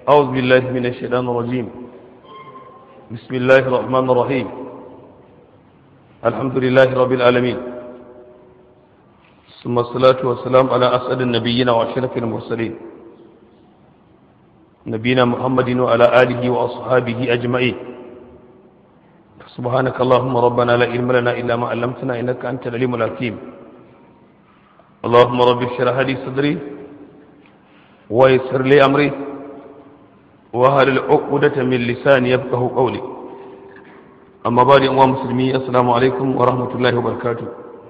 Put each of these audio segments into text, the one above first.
أعوذ بالله من الشيطان الرجيم بسم الله الرحمن الرحيم الحمد لله رب العالمين ثم الصلاة والسلام على أسعد النبيين وأشرف المرسلين نبينا محمد وعلى آله وأصحابه أجمعين سبحانك اللهم ربنا لا علم لنا إلا ما علمتنا إنك أنت العليم الحكيم اللهم رب اشرح لي صدري ويسر لي أمري وهل العقدة من لساني يفقه قولي أما بعد أمام مسلمي السلام عليكم ورحمة الله وبركاته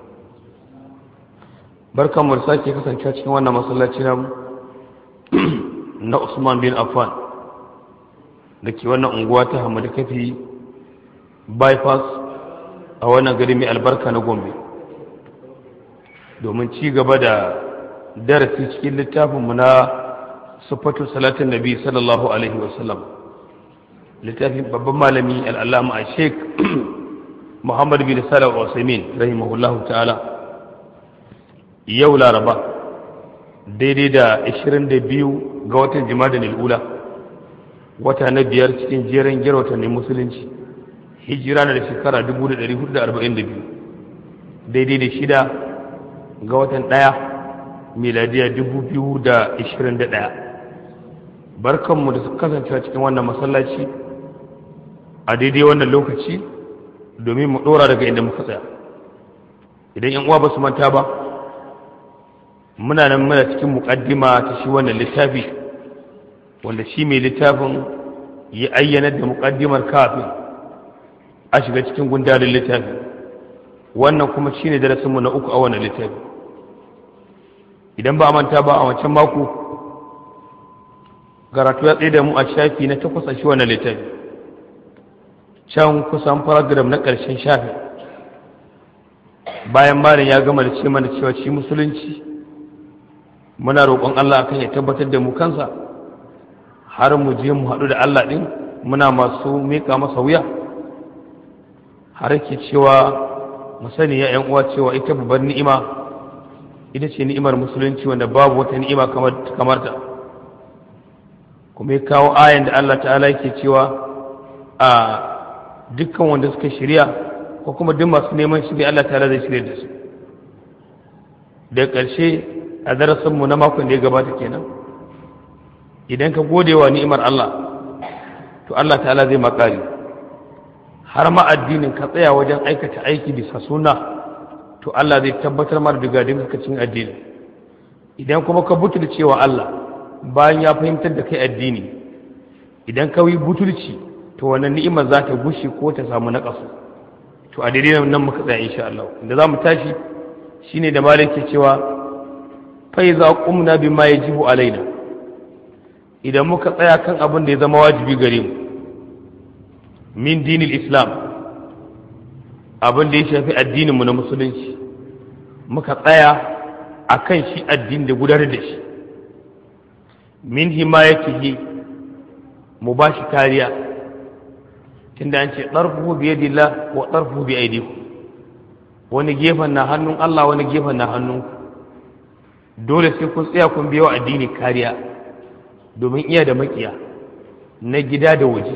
barkan mu da sake kasance cikin wannan masallaci namu na Usman bin Affan da ke wannan unguwa ta Hamadu Kafi bypass a wannan gari mai albarka na Gombe domin ci gaba da darasi cikin littafinmu na sufatu salatin nabi sallallahu alaihi wasallam littafin babban malami al'allama a sheik muhammad bin salah wasaimin rahimahullahu ta'ala yau laraba daidai da 22 ga watan jima'a nil'ula wata na biyar cikin jerin gira watannin musulunci hijira na da shekara 1442 daidai da shida ga watan ɗaya miladiya 2021 barkanmu da su kasance cikin wannan masallaci a daidai wannan lokaci domin mu ɗora daga inda muka tsaya idan yan uwa ba su manta ba muna nan muna cikin muƙaddima ta shi wannan littafi wanda shi mai littafin ya ayyana da muƙaddimar kafin a shiga cikin gundarin littafi wannan kuma shine darasinmu na uku a wannan littafi idan ba a manta ba a wancan mako karatu ya tsaye da mu a shafi na takwas a shi wannan littafi can kusan paragraf na ƙarshen shafi bayan malin ya gama da ce mana cewa shi musulunci muna roƙon Allah akan ya tabbatar da mu kansa har mu je mu haɗu da Allah ɗin muna masu miƙa masa wuya har ke cewa mu sani ya ‘yan uwa cewa ita babbar ni'ima ita ce ni'imar musulunci wanda babu wata ni'ima kamar ta kuma ya kawo ayan da Allah ta'ala yake cewa a dukkan wanda suka shirya ko kuma duk masu neman shirya Allah ta'ala zai shirya da su da ƙarshe a darasinmu na makon da ya gabata kenan idan ka gode wa ni'imar Allah to Allah ta'ala zai makari har ma addinin ka tsaya wajen aikata aiki bisa suna to Allah zai tabbatar mara daga cin addini idan kuma ka butul cewa Allah bayan ya fahimtar da kai addini idan ka yi butulci to wannan ni'imar za ta gushe ko ta samu naƙasu to a daidai nan muka tsaya insha Allah da za mu tashi shine da malik ke cewa fa iza qumna bima yajibu alaina idan muka tsaya kan abin da ya zama wajibi gare mu min dinil islam abin da ya shafi addinin mu na musulunci muka tsaya akan shi addini da gudanar da shi min himayatihi mu ba shi kariya tunda an ce ɗarfuhu bi yadillah wa ɗarfuhu bi aidiku wani gefen na hannun Allah wani gefen na hannun dole sai kun tsaya kun biya wa addini kariya domin iya da makiya na gida da waje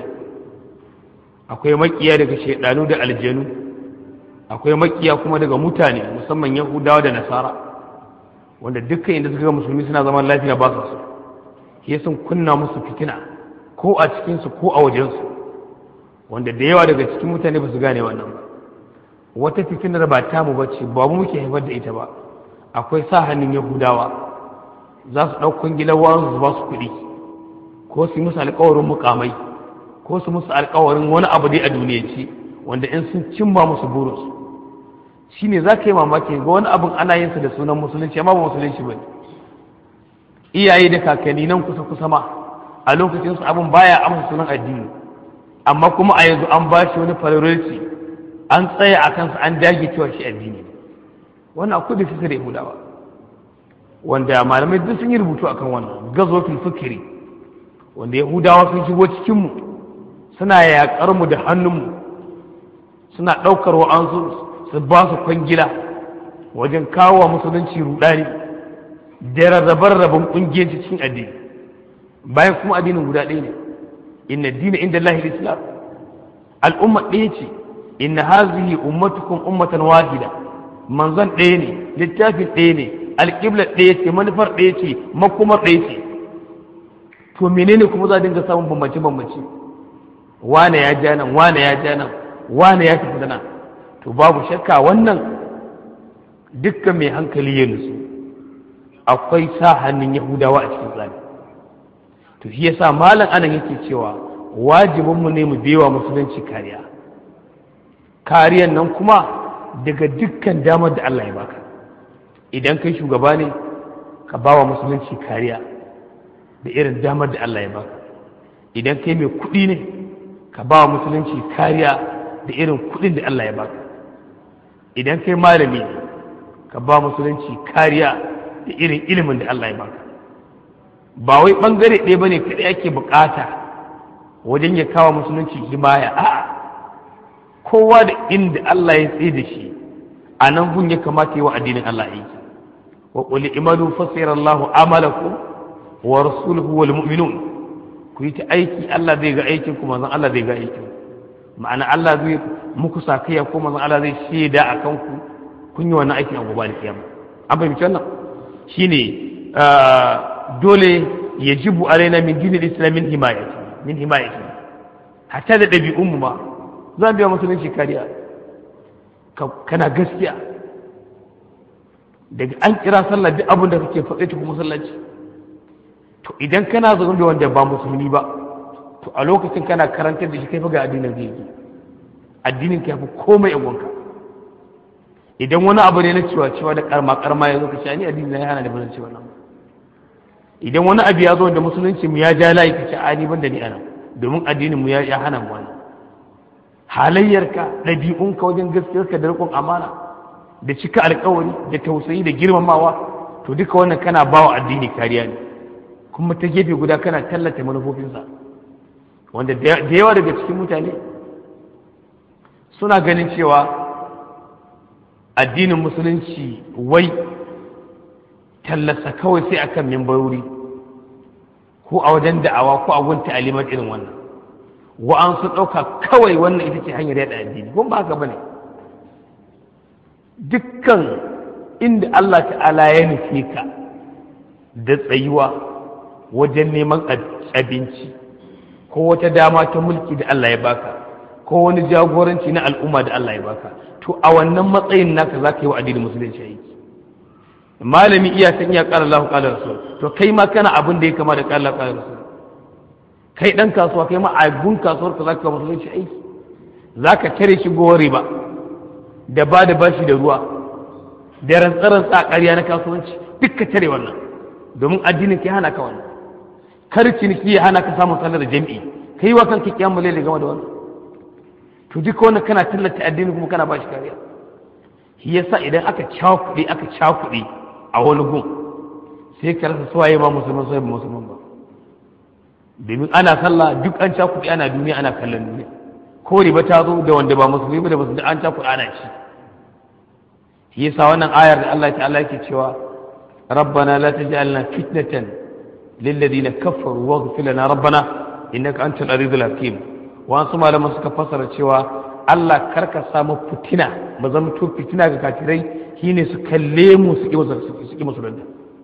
akwai makiya daga shaidanu da aljanu akwai makiya kuma daga mutane musamman yahudawa da nasara wanda dukkan inda suka ga musulmi suna zaman lafiya ba su so ke sun kunna musu fitina ko a cikinsu ko a wajensu wanda da yawa daga cikin mutane ba su gane wannan ba wata fitinar ba tamu ba ce ba mu muke haifar da ita ba akwai sa hannun yahudawa za su ɗaukun gilawa su ba su kuɗi ko su yi musu alkawarin mukamai ko su musu alkawarin wani abu dai a duniyance wanda in sun cimma musu burinsu shine za ka yi mamaki ga wani abin ana yin sa da sunan musulunci amma ba musulunci ba ne iyaye da kakanni nan kusa kusa ma a lokacin su abin baya amsa sunan addini amma kuma a yanzu an ba shi wani priority an tsaya a kansa an dage cewa shi addini wannan akwai da fikir yahudawa wanda malamai duk sun yi rubutu akan wannan gazotul fikiri wanda yahudawa sun shigo cikin mu suna yaƙar mu da hannunmu suna ɗaukar wa'ansu su ba su kwangila wajen kawo wa musulunci rudani da rarrabar rabin ƙungiyar cikin addini bayan kuma addinin guda ɗaya ne inna dina inda Allah islam al'umma ɗaya ce inna hazihi ummatukum ummatan wahida manzon ɗaya ne littafin ɗaya ne alƙiblar ɗaya ce manufar ɗaya ce makomar ɗaya ce to menene kuma za a dinga samun bambance bambance wane ya ja nan wane ya ja nan wane ya tafi da nan to babu shakka wannan dukkan mai hankali ya nutsu akwai sa hannun yahudawa a cikin tsari to shi yasa malam anan yake cewa wajibinmu ne mu bewa musulunci kariya kariyan nan kuma daga dukkan damar da Allah ya baka idan kai shugaba ne ka bawa musulunci kariya da irin damar da Allah ya baka idan kai mai kuɗi ne ka bawa musulunci kariya da irin kuɗin da Allah ya baka idan kai malami ne ka ba musulunci kariya da irin ilimin da Allah ya baka ba wai bangare ɗaya bane kaɗai ake bukata wajen ya kawo musulunci himaya a'a kowa da inda Allah ya tsaye da shi a nan gun ya kamata yi wa addinin Allah aiki wa qul imanu fasira Allah amalakum wa rasuluhu wal mu'minun ku yi ta aiki Allah zai ga aikin ku manzon Allah zai ga aikin ma'ana Allah zai muku sakaya ko manzon Allah zai shaida akan ku kun yi wannan aikin a gobe da kiyama an fahimci wannan shine dole yajibu alaina min dinil islam min himayati min himayati hatta da ɗabi'un mu ma za biya musulunci kariya kana gaskiya daga an kira sallah duk abin da kake faɗe ta kuma sallaci to idan kana zaune da wanda ba musulmi ba to a lokacin kana karantar da shi kai fa ga addinin zai yi addinin ka yafi komai a gonka idan wani abu ne na cewa cewa da karma karma ya zo ka ce ni addini na ya hana da bazan cewa nan idan wani abu ya zo da musulunci mu ya ja layi ka ce ani ban da ni anan domin addinin mu ya hana mu wannan halayyarka ɗabi'unka wajen gaskiyarka da riƙon amana da cika alkawari da tausayi da girmamawa to duka wannan kana bawa addini kariya ne kuma ta gefe guda kana tallata manufofinsa wanda da yawa daga cikin mutane suna ganin cewa addinin musulunci wai tallasa kawai sai akan mimbarori ko a wajen da'awa ko a gun ta'alimar irin wannan wa'an su ɗauka kawai wannan ita ce hanyar yada addini kuma ba haka bane dukkan inda Allah ta'ala ya nufe ka da tsayuwa wajen neman abinci ko wata dama ta mulki da Allah ya baka ko wani jagoranci na al'umma da Allah ya baka to a wannan matsayin naka za ka yi wa addinin musulunci aiki malami iya san iya ƙara Allah ƙara rasul to kai ma kana abin da ya kama da ƙara Allah ƙara rasul kai ɗan kasuwa kai ma a gun kasuwar ka za ka musulunci aiki za ka tare shigowar riba da ba da bashi da ruwa da rantsarantsa a ƙarya na kasuwanci duk ka tare wannan domin addinin ka hana ka wannan kar ciniki ya hana ka samun sallar jami'i kai wa kanka kiyamu laili game da wannan to duka wannan kana tallata addini kuma kana ba shi kariya shi yasa idan aka cakuɗe aka cakuɗe a wani gun sai ka rasa suwaye ba musulman suwaye ba musulman ba domin ana sallah duk an cakuɗe ana duniya ana kallon duniya ko riba ta zo da wanda ba musulmi ba da musulmi an cakuɗe ana ci shi yasa wannan ayar da Allah ta'ala yake cewa rabbana la taj'alna fitnatan lil ladina kafaru waghfir lana rabbana innaka antal azizul hakim wasu malaman suka fasara cewa Allah karka samu fitina ba zama to fitina ga kafirai shine su kalle mu su ki musulunta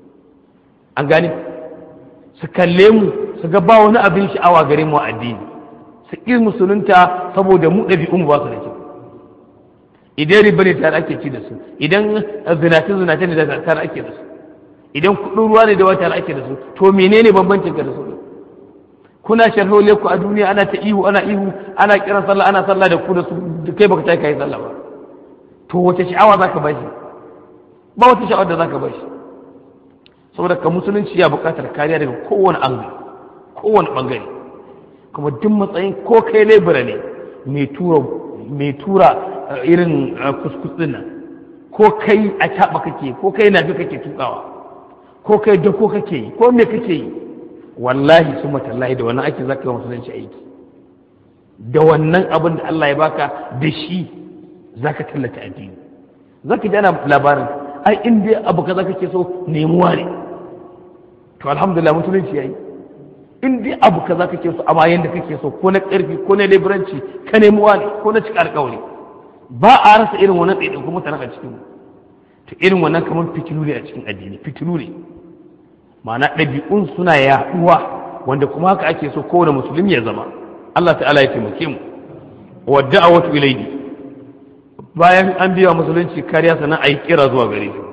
an gane su kalle mu su ga ba wani abin sha'awa gare mu addini su ki musulunta saboda mu ɗabi'un ba su da kyau idan riba ne tare ake ci da su idan zinace zinace ne da tare ake da su idan kuɗin ruwa ne da wata tare ake da su to menene bambancin ka da su kuna sharhole ku a duniya ana ta ihu ana ihu ana kiran sallah ana sallah da ku da su kai baka tayi kai sallah ba to wace sha'awa zaka ba shi ba wata sha'awar da zaka ba shi saboda ka musulunci ya buƙatar kariya daga kowane angle kowane bangare kuma duk matsayin ko kai lebura ne mai tura mai tura irin kuskusin nan ko kai a caɓa kake ko kai nafi kake tukawa ko kai dako kake yi ko me kake yi wallahi su matallahi da wannan ake zaka yi musulunci aiki da wannan abin da Allah ya baka da shi zaka tallata addini zaka ji ana labarin ai in dai abu kaza kake so nemuwa ne to alhamdulillah musulunci yayi in dai abu kaza kake so amma yanda kake so ko na karfi ko na leburanci ka nemi wani ko na cika alƙawari ba a rasa irin wannan ɗaiɗaikun mutanen a cikin to irin wannan kamar fitilu ne a cikin addini fitilu ne ma'ana ɗabi'un suna yaɗuwa wanda kuma haka ake so kowane musulmi ya zama Allah ta'ala ya taimake mu wa da'awatu ilayhi bayan an biya musulunci kariya sannan a yi kira zuwa gare shi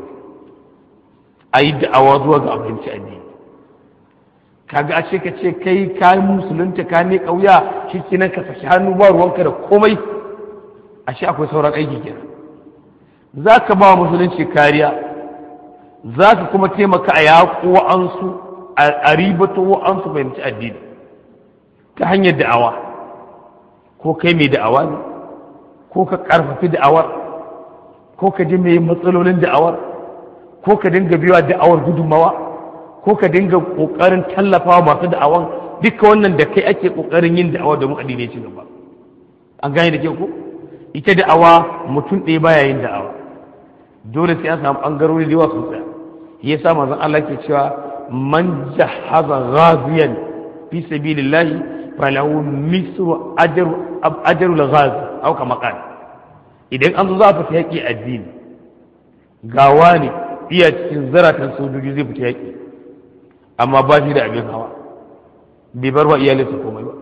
a yi da'awa zuwa ga abinci addini kaga a ce ka ce kai ka musulunta ka ne kauya shi kenan ka saki hannu ba ruwanka da komai a shi akwai sauran aiki kenan za ka ba musulunci kariya za ka kuma taimaka a yaƙo wa'ansu a ribato wa'ansu fahimci addini ta hanyar da'awa ko kai mai da'awa ne ko ka ƙarfafi da'awar ko ka ji mai matsalolin da'awar ko ka dinga biyawa da'awar gudunmawa ko ka dinga ƙoƙarin tallafawa masu da'awan duka wannan da kai ake ƙoƙarin yin da'awa domin addini ci gaba an gane da ke ko ita da'awa mutum ɗaya baya yin da'awa dole sai an samu ɓangarori da yawa sun tsaya ya sa manzon Allah ke cewa man jahaza ghaziyan fi sabilillahi falahu misru ajru ajru al-ghazi aw kama qala idan an zo za a fita yaƙi addini gawa ne iya cikin zaratan sojoji zai fita yaƙi amma ba shi da abin hawa bai bar wa iyalinsa komai ba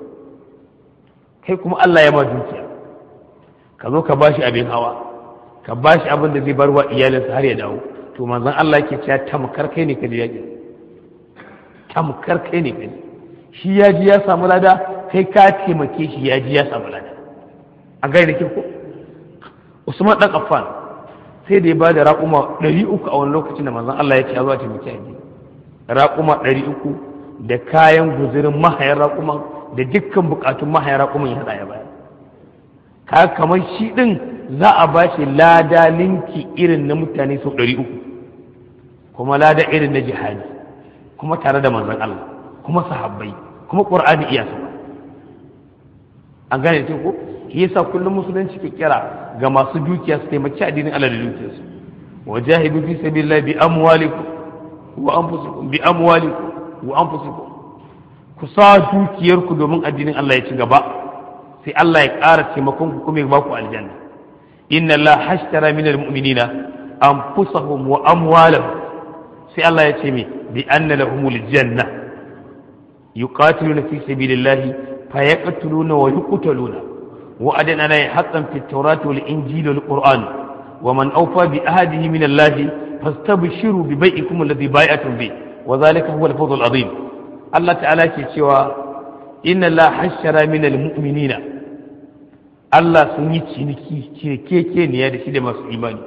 kai kuma Allah ya ma dukiya ka zo ka ba shi abin hawa ka ba shi abin da zai bar wa iyalinsa har ya dawo to manzon Allah yake cewa tamkar kai ne ka je yaƙi tamkar kai ne kai shi ya ji ya samu lada kai ka taimake shi ya ji ya samu lada an gane da ko Usman dan Affan sai da ya ba da raƙuma ɗari uku a wani lokacin da manzon Allah ya ce ya zuwa taimaki addini raƙuma ɗari uku da kayan guzurin mahayan raƙuman da dukkan buƙatun mahayan raƙuman ya haɗa ya bayar ka kamar shi ɗin za a ba shi lada linki irin na mutane sau ɗari uku kuma lada irin na jihadi kuma tare da manzon Allah kuma sahabbai kuma ƙur'ani iya sama an gane ce ko shi yasa kullum musulunci ke kira ga masu dukiya su taimaki addinin Allah da dukiyarsu wa jahidu fi sabilillah bi amwalikum wa anfusikum bi amwalikum wa anfusikum ku sa dukiyarku domin addinin Allah ya ci gaba sai Allah ya ƙara taimakon ku kuma ya ba ku aljanna inna Allah hashtara min almu'minina anfusahum wa amwalahum sai Allah ya ce me bi anna lahumul janna yuqatiluna fi sabilillah fayaqtuluna wa yuqtaluna وأدن عليه حقا في التوراة والإنجيل والقرآن ومن أوفى بأهده من الله فاستبشروا ببيعكم الذي بايعتم به وذلك هو الفوز العظيم الله تعالى سوى إن الله حشر من المؤمنين Allah sun yi ciniki cinikekeniya da shi da masu imani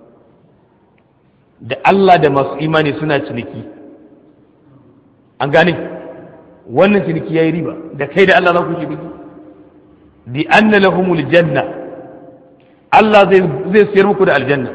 da Allah da masu imani suna ciniki an gane wannan ciniki ya yi riba da kai da Allah za ku ciniki bi anna lahumul janna Allah zai zai siyar muku da aljanna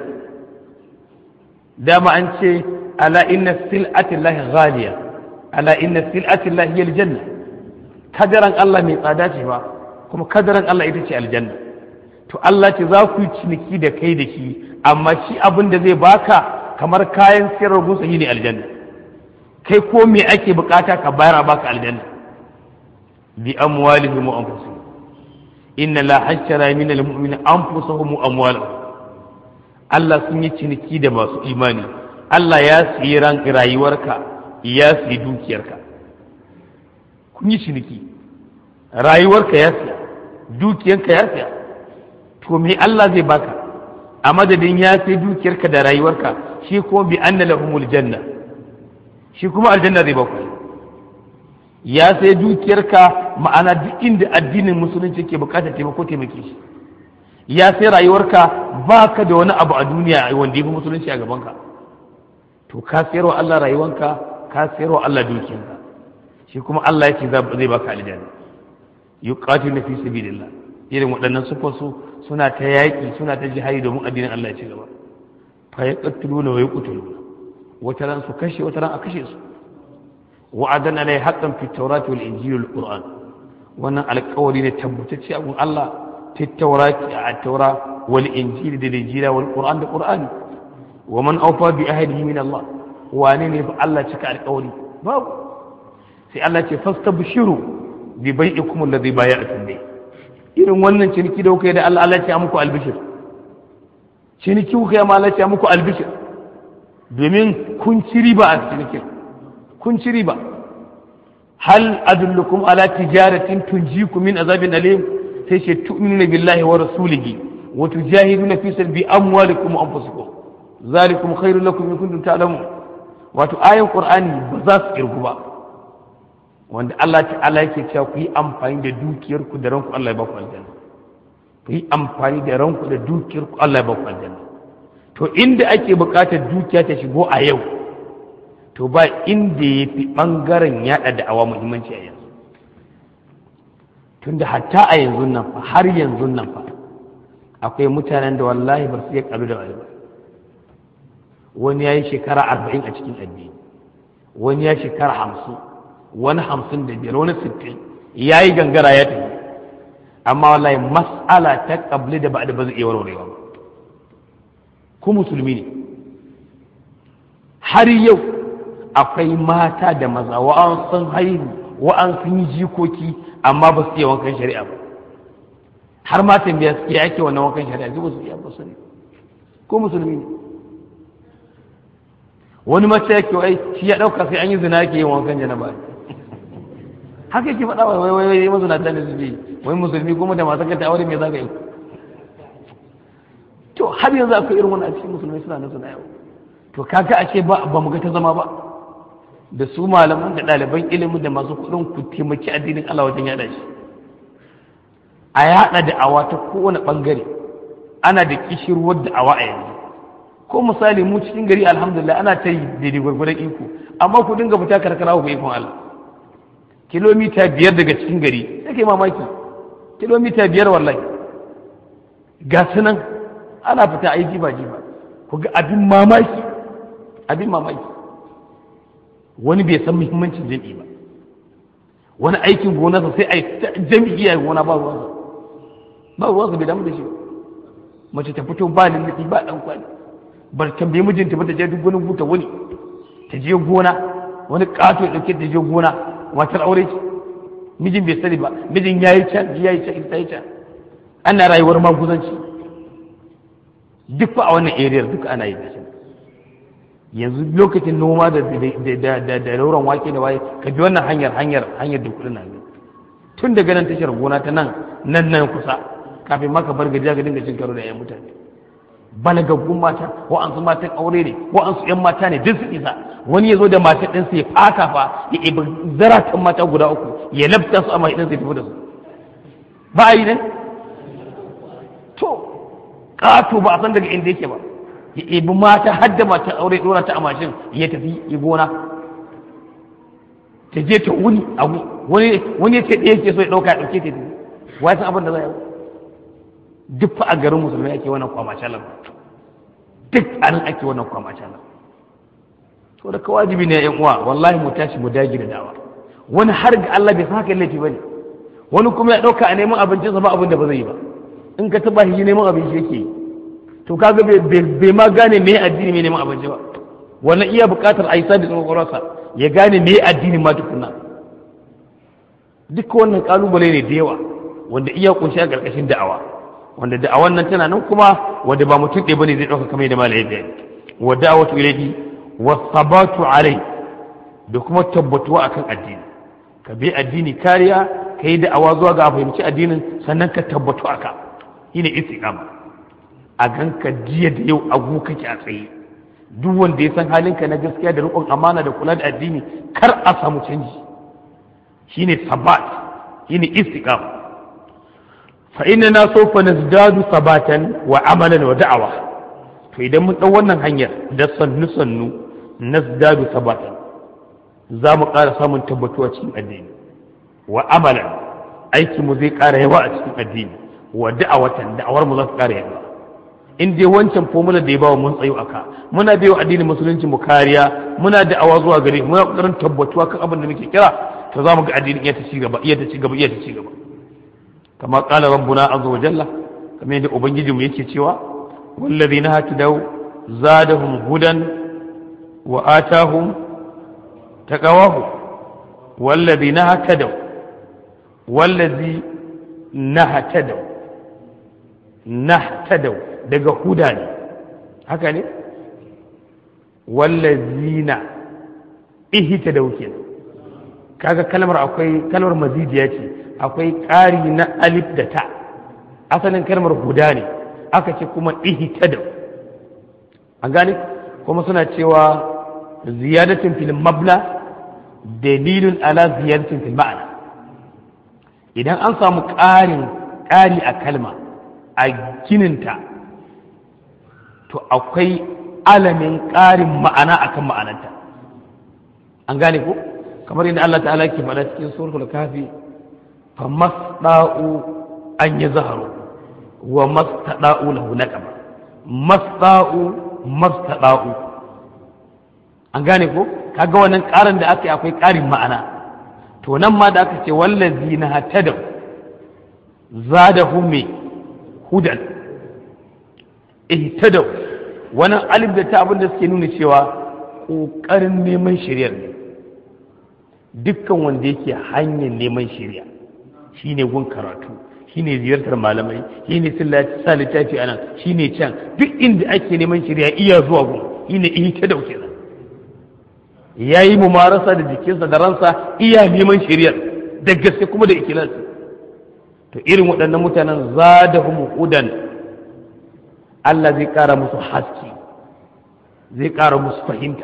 dama an ce ala inna sil'ati llahi ghaliya ala inna sil'ati llahi hiya aljanna kadaran Allah mai tsada ce ba kuma kadaran Allah ita ce aljanna to Allah ce za ku yi ciniki da kai da shi amma shi abin da zai baka kamar kayan siyarwar gusa ne aljanna kai ko me ake bukata ka bayar a baka aljanna bi amwalihim wa anfusihim inna la hashara min almu'minin anfusahum wa amwalahum Allah sun yi ciniki da masu imani Allah ya siyi ran rayuwarka ya siyi dukiyarka kun yi ciniki rayuwarka ya siya dukiyarka ya siya to me Allah zai baka a madadin ya sai dukiyarka da rayuwarka shi kuma bi anna lahumul janna shi kuma aljanna zai baku ya sai dukiyarka ma'ana duk inda addinin musulunci ke bukatar taimako taimake shi ya sai rayuwarka baka da wani abu a duniya wanda ya fi musulunci a gabanka to ka sayarwa Allah rayuwanka ka sayarwa Allah dukiyarka shi kuma Allah ya ce zai baka aljanna yuqatilu fi sabilillah irin waɗannan sufansu suna ta yaƙi suna ta jihari domin addinin Allah ya ci gaba fa yaqtuluna wa yuqtaluna wata ran su kashe wata ran a kashe su wa'adan alai haqqan fi tawrat wal injil wal qur'an wannan alƙawari ne tabbatacce a gun Allah fi tawrat a tawra wal injil da injila wal qur'an da qur'ani wa man awfa bi ahdihi min Allah wane ne fa Allah cika alƙawari babu sai Allah ce fastabshiru bi bai'ikum alladhi bay'atum bi irin wannan ciniki da kuka yi da Allah Allah ya muku albishir ciniki kuka yi ma Allah ya muku albishir domin kun ci riba a cinikin kun ci riba hal adullukum ala tijaratin tunjikum min azabin alim sai ce tu'minuna billahi wa rasulihi wa tujahiduna fi sabili amwalikum wa anfusikum zalikum khairul lakum in kuntum ta'lamun wato ayan qur'ani ba za su kirgu ba wanda Allah ta'ala yake cewa ku yi amfani da dukiyar ku da ranku Allah ya ba ku aljanna ku yi amfani da ranku da dukiyar ku Allah ya ba ku aljanna to inda ake buƙatar dukiya ta shigo a yau to ba inda ya fi ɓangaren yaɗa da'awa muhimmanci a yanzu tunda hatta a yanzu nan fa har yanzu nan fa akwai mutanen da wallahi ba su iya ƙalu da wani ba wani ya yi shekara arba'in a cikin addini wani ya shekara hamsin wani hamsin da biyar wani sittin ya yi gangara ya tafi amma wallahi mas'ala ta ƙabli da ba da ba zai iya warwarewa ba ku musulmi ne har yau akwai mata da maza wa'an sun haihu wa'an sun yi jikoki amma ba su iya wankan shari'a ba har matan biya suke ake wannan wankan shari'a ba su iya ba su ne ko musulmi ne wani mace yake wai shi ya dauka sai an yi zina yake yin wankan janaba haka yake faɗa wai wai wai mazunata ne suke wai musulmi kuma da masu kanta aure me za ka yi to har yanzu akwai irin wani a cikin musulmai suna nan suna yau to kaga ashe ba ba mu ga ta zama ba da su malaman da ɗaliban ilimi da masu kuɗin ku taimaki addinin Allah wajen yaɗa shi a yaɗa da'awa ta kowane ɓangare ana da kishirwar da'awa a yanzu ko misali mu cikin gari alhamdulillah ana ta yi daidai gwargwadon iko amma ku dinga fita karkara ku ikon Allah kilomita biyar daga cikin gari sai kai mamaki kilomita biyar wallahi ga su nan ana fita a yi jiba jiba ku ga abin mamaki abin mamaki wani bai san muhimmancin jam'i ba wani aikin gonarsa sai a yi jam'i a gona ba ruwansa ba ruwansa bai damu da shi ba mace ta fito ba lulluɓi ba ɗan kwali bar tambayi mijinta ba ta je duk wani buta wani ta je gona wani ƙato ya ɗauke ta je gona matar aure ce mijin bai sani ba mijin ya yi can ya yi can ita yi can ana rayuwar maguzanci duk fa a wannan area duka ana yi da yanzu lokacin noma da da da lauran wake da waye ka bi wannan hanyar hanyar hanyar da kudin nan tun daga nan tashar gona ta nan nan nan kusa kafin ma ka bar gajiya ka dinga cin karo da yan mutane balagaggun mata wa'ansu matan aure ne wa'ansu yan mata ne duk su isa wani ya zo da mata ɗinsa ya fata fa ya ibi zaratan mata guda uku ya labta su a mai ɗinsa ya tafi da su ba a yi ne to ƙato ba a san daga inda yake ba ya ibi mata har da matan aure ɗora ta a mashin ya tafi ya gona ta je ta wuni a wani wani ya ce ɗaya ke so ya ɗauka ya ɗauke ta tafi wai san abin da za a yi duk fa a garin musulmai ake wannan kwamacalan duk a nan ake wannan kwamacalan to da ka wajibi ne yan uwa wallahi mu tashi mu dage da dawa wani har ga Allah bai san haka laifi bane wani kuma ya dauka a neman abincinsa ba abin da ba zai yi ba in ka taba shi neman abinci yake yi to kaga bai ma gane me addini me neman abinci ba wannan iya buƙatar a yi sabi tsoronsa ya gane me addini ma tukunna duk wannan kalubale ne da yawa wanda iya kunshi a ƙarƙashin da'awa wanda da'awan nan tana nan kuma wanda ba mutum ɗaya bane zai ɗauka kamar yadda malai bayani wa da'awatu ilayhi wa sabatu alai da kuma tabbatuwa akan addini ka bi addini kariya ka yi da'awa zuwa ga fahimci addinin sannan ka tabbatu aka shine istiqama a ganka jiya da yau agu kake a tsaye duk wanda ya san halinka na gaskiya da riƙon amana da kula da addini kar a samu canji shine sabat shine istiqama فإننا سوف نزداد ثباتا وعملا ودعوة فإذا من أولا هنيا دسن نسن نزداد ثباتا زام قال سامن تبتوا cikin addini wa amalan aiki mu zai ƙara yawa a cikin addini wa da'awatan da'awar mu za su ƙara yawa in dai wancan formula da ya bawa mun tsayo aka muna bai wa addinin musulunci mu kariya muna da'awa zuwa gare muna ƙoƙarin tabbatuwa kan abin da muke kira to za mu ga addinin iya ta ci gaba iya ta ci gaba iya ta ci gaba كما قال ربنا عز وجل كما يدعو بنجي يكي تيوا والذين هتدوا زادهم هدى وآتاهم تقواه wallazi na hatadau wallazi na hatadau na hatadau daga huda ne haka ne wallazina ihitadau kenan kaga kalmar akwai kalmar mazidiya ce akwai ƙari na alif da ta asalin kalmar huda ne aka ce kuma ihitadau an gane kuma suna cewa ziyadatin fil mabna dalilun ala ziyadatin fil ma'ana idan an samu ƙarin ƙari a kalma a gininta to akwai alamin ƙarin ma'ana akan ma'ananta an gane ko kamar yadda Allah ta'ala ke faɗa cikin suratul kafi fa masda'u an yi zaharu wa mastada'u lahu naqaba masda'u mastada'u an gane ko kaga wannan ƙarin da aka yi akwai ƙarin ma'ana to nan ma da aka ce wallazi na hatadau zadahum me hudan ihtadau wannan alif da ta abin da suke nuna cewa ƙoƙarin neman shiryar ne dukkan wanda yake hanyar neman shirya shine gun karatu shine ziyartar malamai shine sa littafi anan shine can duk inda ake neman shirya iya zuwa gun shine ihta da kenan yayi mumarasa da jikinsa da ransa iya neman shiryar da gaske kuma da ikhlasi to irin waɗannan mutanen zadahum hudan Allah zai ƙara musu haske zai ƙara musu fahimta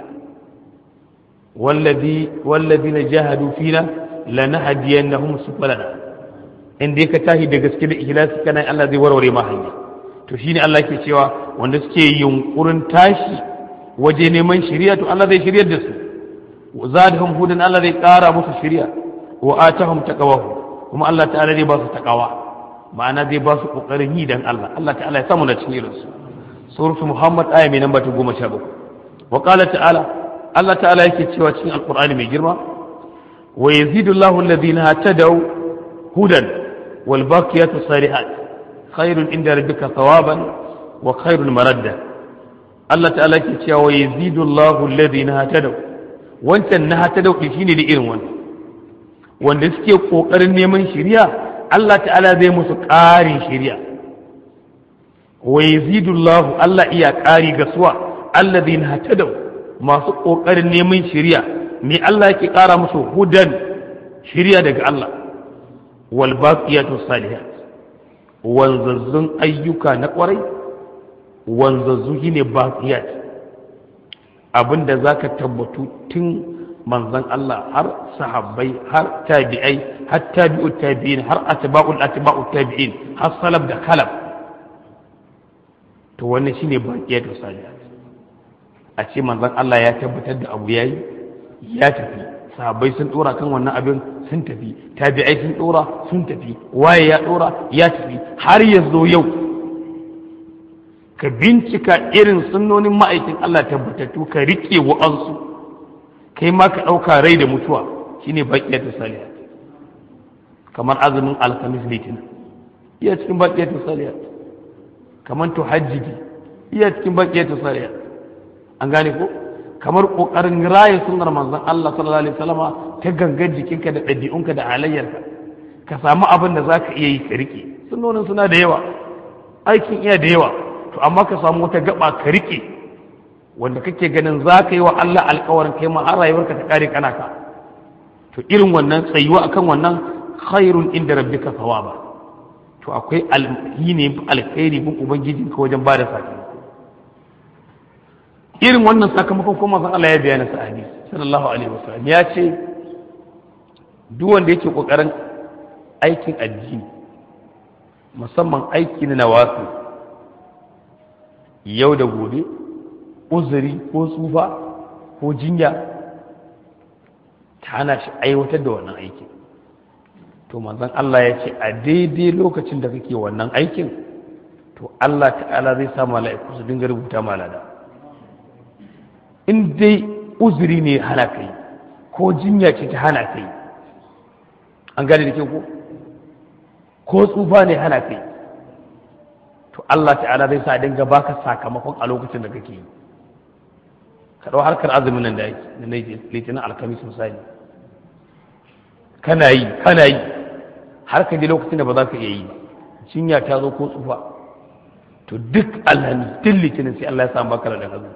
wallazi wallazina jahadu fina lanahdiyannahum subulana in dai ka tashi da gaske da ikhlasi kana Allah zai warware ma hanya to shine Allah ke cewa wanda suke yunkurin tashi waje neman shari'a to Allah zai shiryar da su zadahum hudan Allah zai ƙara musu shari'a wa atahum taqwahu kuma Allah ta'ala zai ba su taqwa ma'ana zai ba su kokarin yi dan Allah Allah ta'ala ya samu da cikin irinsu suratu Muhammad aya mai namba ta goma sha bakwai wa qala ta'ala Allah ta'ala yake cewa cikin alqur'ani mai girma wa yazidu Allahu alladhina tadaw hudan wal baqiyatu salihat khairun inda rabbika thawaban wa khairun maradda Allah ta'ala yake cewa wa yazidu Allahu alladhina tadaw wancan na tadaw shine da irin wannan wanda suke kokarin neman shiriya Allah ta'ala zai musu ƙarin shiriya wa yazidullahu Allah iya ƙari ga suwa alladhina hatadaw masu ƙoƙarin neman shiriya me Allah yake ƙara musu hudan shiriya daga Allah wal baqiyatu salihat wanzazzun ayyuka na ƙwarai wanzazzu shine baqiyat abinda zaka tabbatu tun manzon Allah har sahabbai har tabi'ai har tabi'ut tabi'in har atba'ul atba'ut tabi'in har salaf da khalaf to wannan shine baqiyatu salihat a ce manzon Allah ya tabbatar da abu yayi ya tafi sahabbai sun dora kan wannan abin sun tafi tabi'ai sun dora sun tafi waye ya dora ya tafi har ya zo yau ka bincika irin sunnonin ma'aikin Allah tabbatattu ka rike wa'ansu kai ma ka ɗauka rai da mutuwa shine baqiyatu salihat kamar azumin alkamis litinin iya cikin baqiyatu salihat kamar tuhajjidi iya cikin baqiyatu salihat an gane ko kamar kokarin raye sunnar manzon Allah sallallahu alaihi wasallama ta gangan jikinka da ɗabi'unka da halayyarka ka samu abin da zaka iya yi ka rike sunnonin suna da yawa aikin iya da yawa to amma ka samu wata gaba ka rike wanda kake ganin za ka yi wa Allah alkawarin kai ma har rayuwarka ta kare kana ka to irin wannan tsayuwa akan wannan khairun inda rabbika thawaba to akwai alhini alkhairi bin ubangijinka wajen bada sakamako irin wannan sakamakon kuma zan Allah ya bayana sa hadisi sallallahu alaihi wasallam ya ce duk wanda yake kokarin aikin addini musamman aiki na nawasu yau da gobe uzuri ko tsufa ko jinya ta hana shi aiwatar da wannan aikin to manzon Allah ya ce a daidai lokacin da kake wannan aikin to Allah ta'ala zai sa mala'iku su dinga rubuta malada in dai uzuri ne hana kai ko jinya ce ta hana kai an gane da ke ko ko tsufa ne hana kai to Allah ta'ala zai sa dinga baka sakamakon a lokacin da kake yi ka ɗau harkar azumin nan da yake da na litinin alkamis misali kana yi kana yi har ka je lokacin da ba za ka iya yi ba cinya ta zo ko tsufa to duk alhamis duk litinin sai Allah ya samu baka da hazu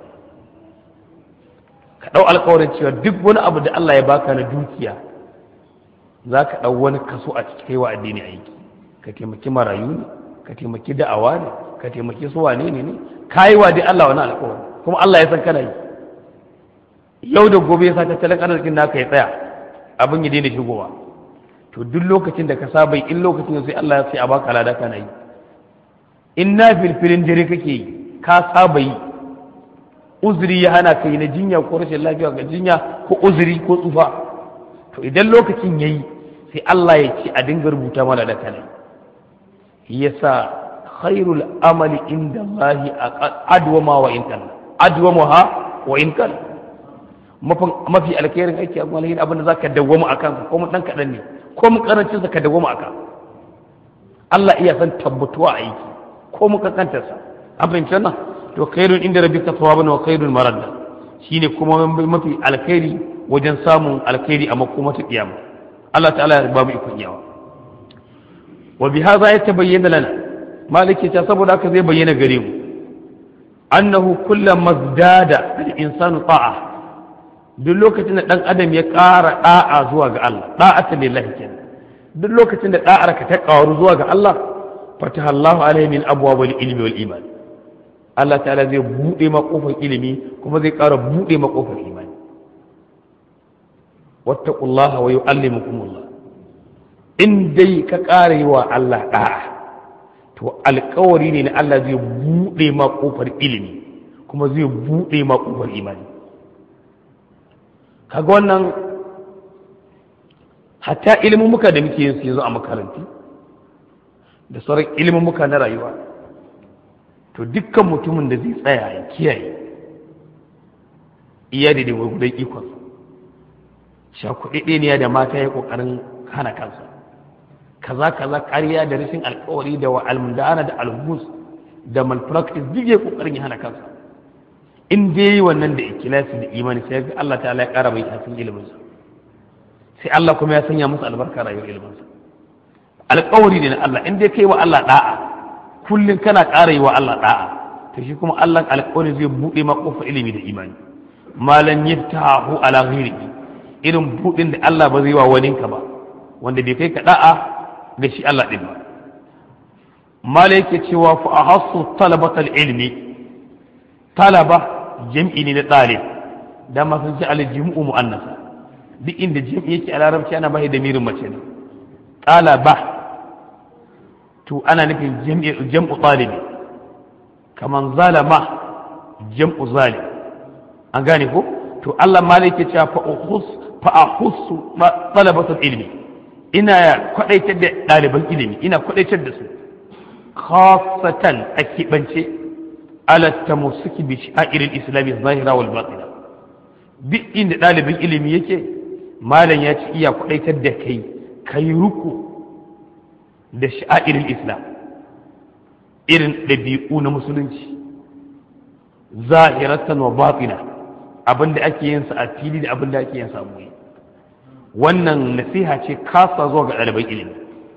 ka ɗau alkawarin cewa duk wani abu da Allah ya baka na dukiya za ka ɗau wani kaso a cikin kaiwa addini aiki ka taimaki marayu ne ka taimaki da'awa ne ka taimaki su wane ne ne ka yi wa dai Allah wani alkawarin kuma Allah ya san kana yi yau da gobe ya sa tattalin arzikin naka ya tsaya abin ya daina shigowa to duk lokacin da ka saba in lokacin sai Allah ya sai a baka lada kana yi in na filfilin dare kake yi ka saba yi uzuri ya hana kai na jinya ko rashin lafiya ga jinya ko uzuri ko tsufa to idan lokacin yayi sai Allah ya ce a dinga rubuta mana da kana yasa khairul amali inda Allah adwama wa in kana adwamaha wa in kana mafi alkhairin aiki a gwamnati abin da zaka dawwama akan ko mu dan kadan ne ko mu karancin sa ka dawwama akan Allah iya san tabbatuwa aiki ko mu kankantarsa an fahimci wannan to khairun inda rabbika thawaban wa khairun maradda shine kuma mafi alkhairi wajen samun alkhairi a makomata kiyama Allah ta'ala ya ba mu ikon yawa wa bi hadha yatabayyana lana maliki ta saboda haka zai bayyana gare mu annahu kullama zdada al-insanu ta'a duk lokacin da dan adam ya ƙara da'a zuwa ga Allah da'ata lillahi kenan duk lokacin da da'ar ka ta ƙaru zuwa ga Allah fataha Allah alaihi min abwabil ilmi wal iman Allah ta'ala zai bude ma kofar ilimi kuma zai ƙara bude ma kofar imani wattaqullaha wa yu'allimukumullah in dai ka ƙara yi wa Allah da'a to alƙawari ne na Allah zai bude ma kofar ilimi kuma zai bude ma kofar imani kaga wannan hatta ilimin muka da muke yin su yanzu a makarantu da sauran ilimin muka na rayuwa to dukkan mutumin da zai tsaya ya kiyaye iya da da gudan ikon shakuɗi ne da mata ya ƙoƙarin hana kansa kaza kaza ƙarya da rashin alƙawari da almundana da alhus da malpractice duk ya ƙoƙarin ya hana kansa in dai yi wannan da ikilasi da imani sai ga Allah ta'ala ya ƙara mai tafin iliminsa sai Allah kuma ya sanya masa albarka rayuwar iliminsa alƙawari ne na Allah in dai kai wa Allah da'a kullum kana ƙara yi wa Allah da'a to shi kuma Allah alƙawari zai buɗe ma ƙofar ilimi da imani malan yaftahu ala ghairihi irin buɗin da Allah ba zai wa waninka ba wanda bai kai ka da'a da shi Allah din ba mala yake cewa fa ahassu talabatal ilmi talaba jam'i ne na ɗalib da masu ji aljim'u mu'annasa duk inda jam'i yake a larabci ana bai da mirin mace ne talaba to ana nufin jam'u ɗalibi kaman zalama jam'u zalim an gane ko to Allah ma yake cewa fa uhus fa ahussu talabatul ilmi ina kwadaitar da ɗaliban ilimi ina kwadaitar da su khasatan a kibance ala tamassuki bi sha'irin islami zahira wal batina duk inda ɗalibin ilimi yake malam ya ci iya kwadaitar da kai kai ruku da sha'irin islam irin ɗabi'u na musulunci zahiratan wa batina abinda ake yin sa a fili da abinda ake yin sa a wannan nasiha ce kasa zuwa ga ɗaliban ilimi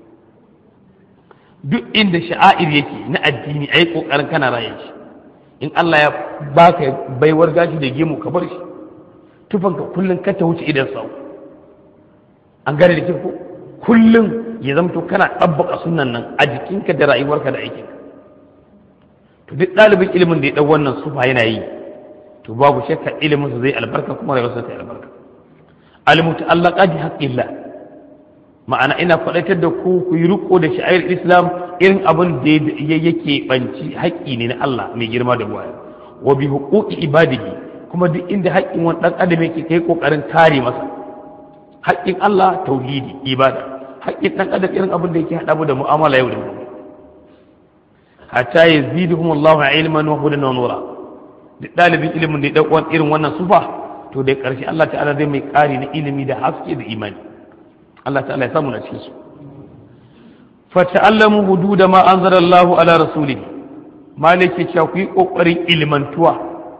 duk inda sha'air yake na addini a yi ƙoƙarin kana raye shi in Allah ya baka baiwar gashi da gemu ka bar shi tufanka kullum ka ta wuce idan sau an gane da ko kullum ya zamto kana ɗabbaka sunan nan a jikinka da rayuwarka da aikinka to duk ɗalibin ilimin da ya ɗau wannan sufa yana yi to babu shakka ilimin sa zai albarka kuma rayuwarsa ta albarka almuta'allaqa bi haqqillah ma'ana ina faɗaitar da ku ku yi riko da sha'ir islam irin abin da yake banci haƙƙi ne na Allah mai girma da waya wa bi huquqi ibadihi kuma duk inda haƙƙin wani ɗan adam yake kai kokarin kare masa haƙƙin Allah tauhidi ibada haƙƙin ɗan adam irin abin da yake haɗa mu da mu'amala yau da gobe hatta yaziduhum Allahu ilman wa hudan wa nura duk ɗalibin ilimin da ya ɗauko irin wannan sufa to da ƙarshe Allah ta'ala zai mai ƙari na ilimi da haske da imani Allah ta'ala ya samu na cikin su fata'allamu hududa ma anzalallahu ala rasulih malaki cewa ku yi kokarin ilmantuwa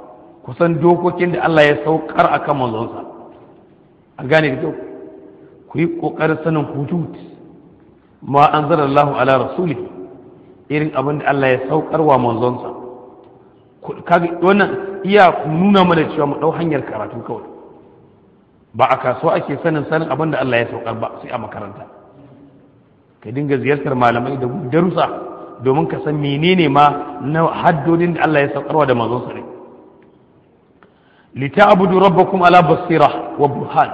kusan dokokin da Allah ya saukar akan manzonsa an gane da kyau ku ku yi ƙoƙarin sanin hudud ma an zara Allah ala rasuli irin abin da Allah ya saukar wa manzonsa wannan iya nuna mana cewa mu ɗau hanyar karatu kawai ba a kasuwa ake sanin sanin abin da Allah ya saukar ba sai a makaranta ka dinga ziyartar malamai da darussa domin ka san menene ma na haddodin da Allah ya saukarwa da manzonsa ne lita'budu rabbakum ala basira wa burhan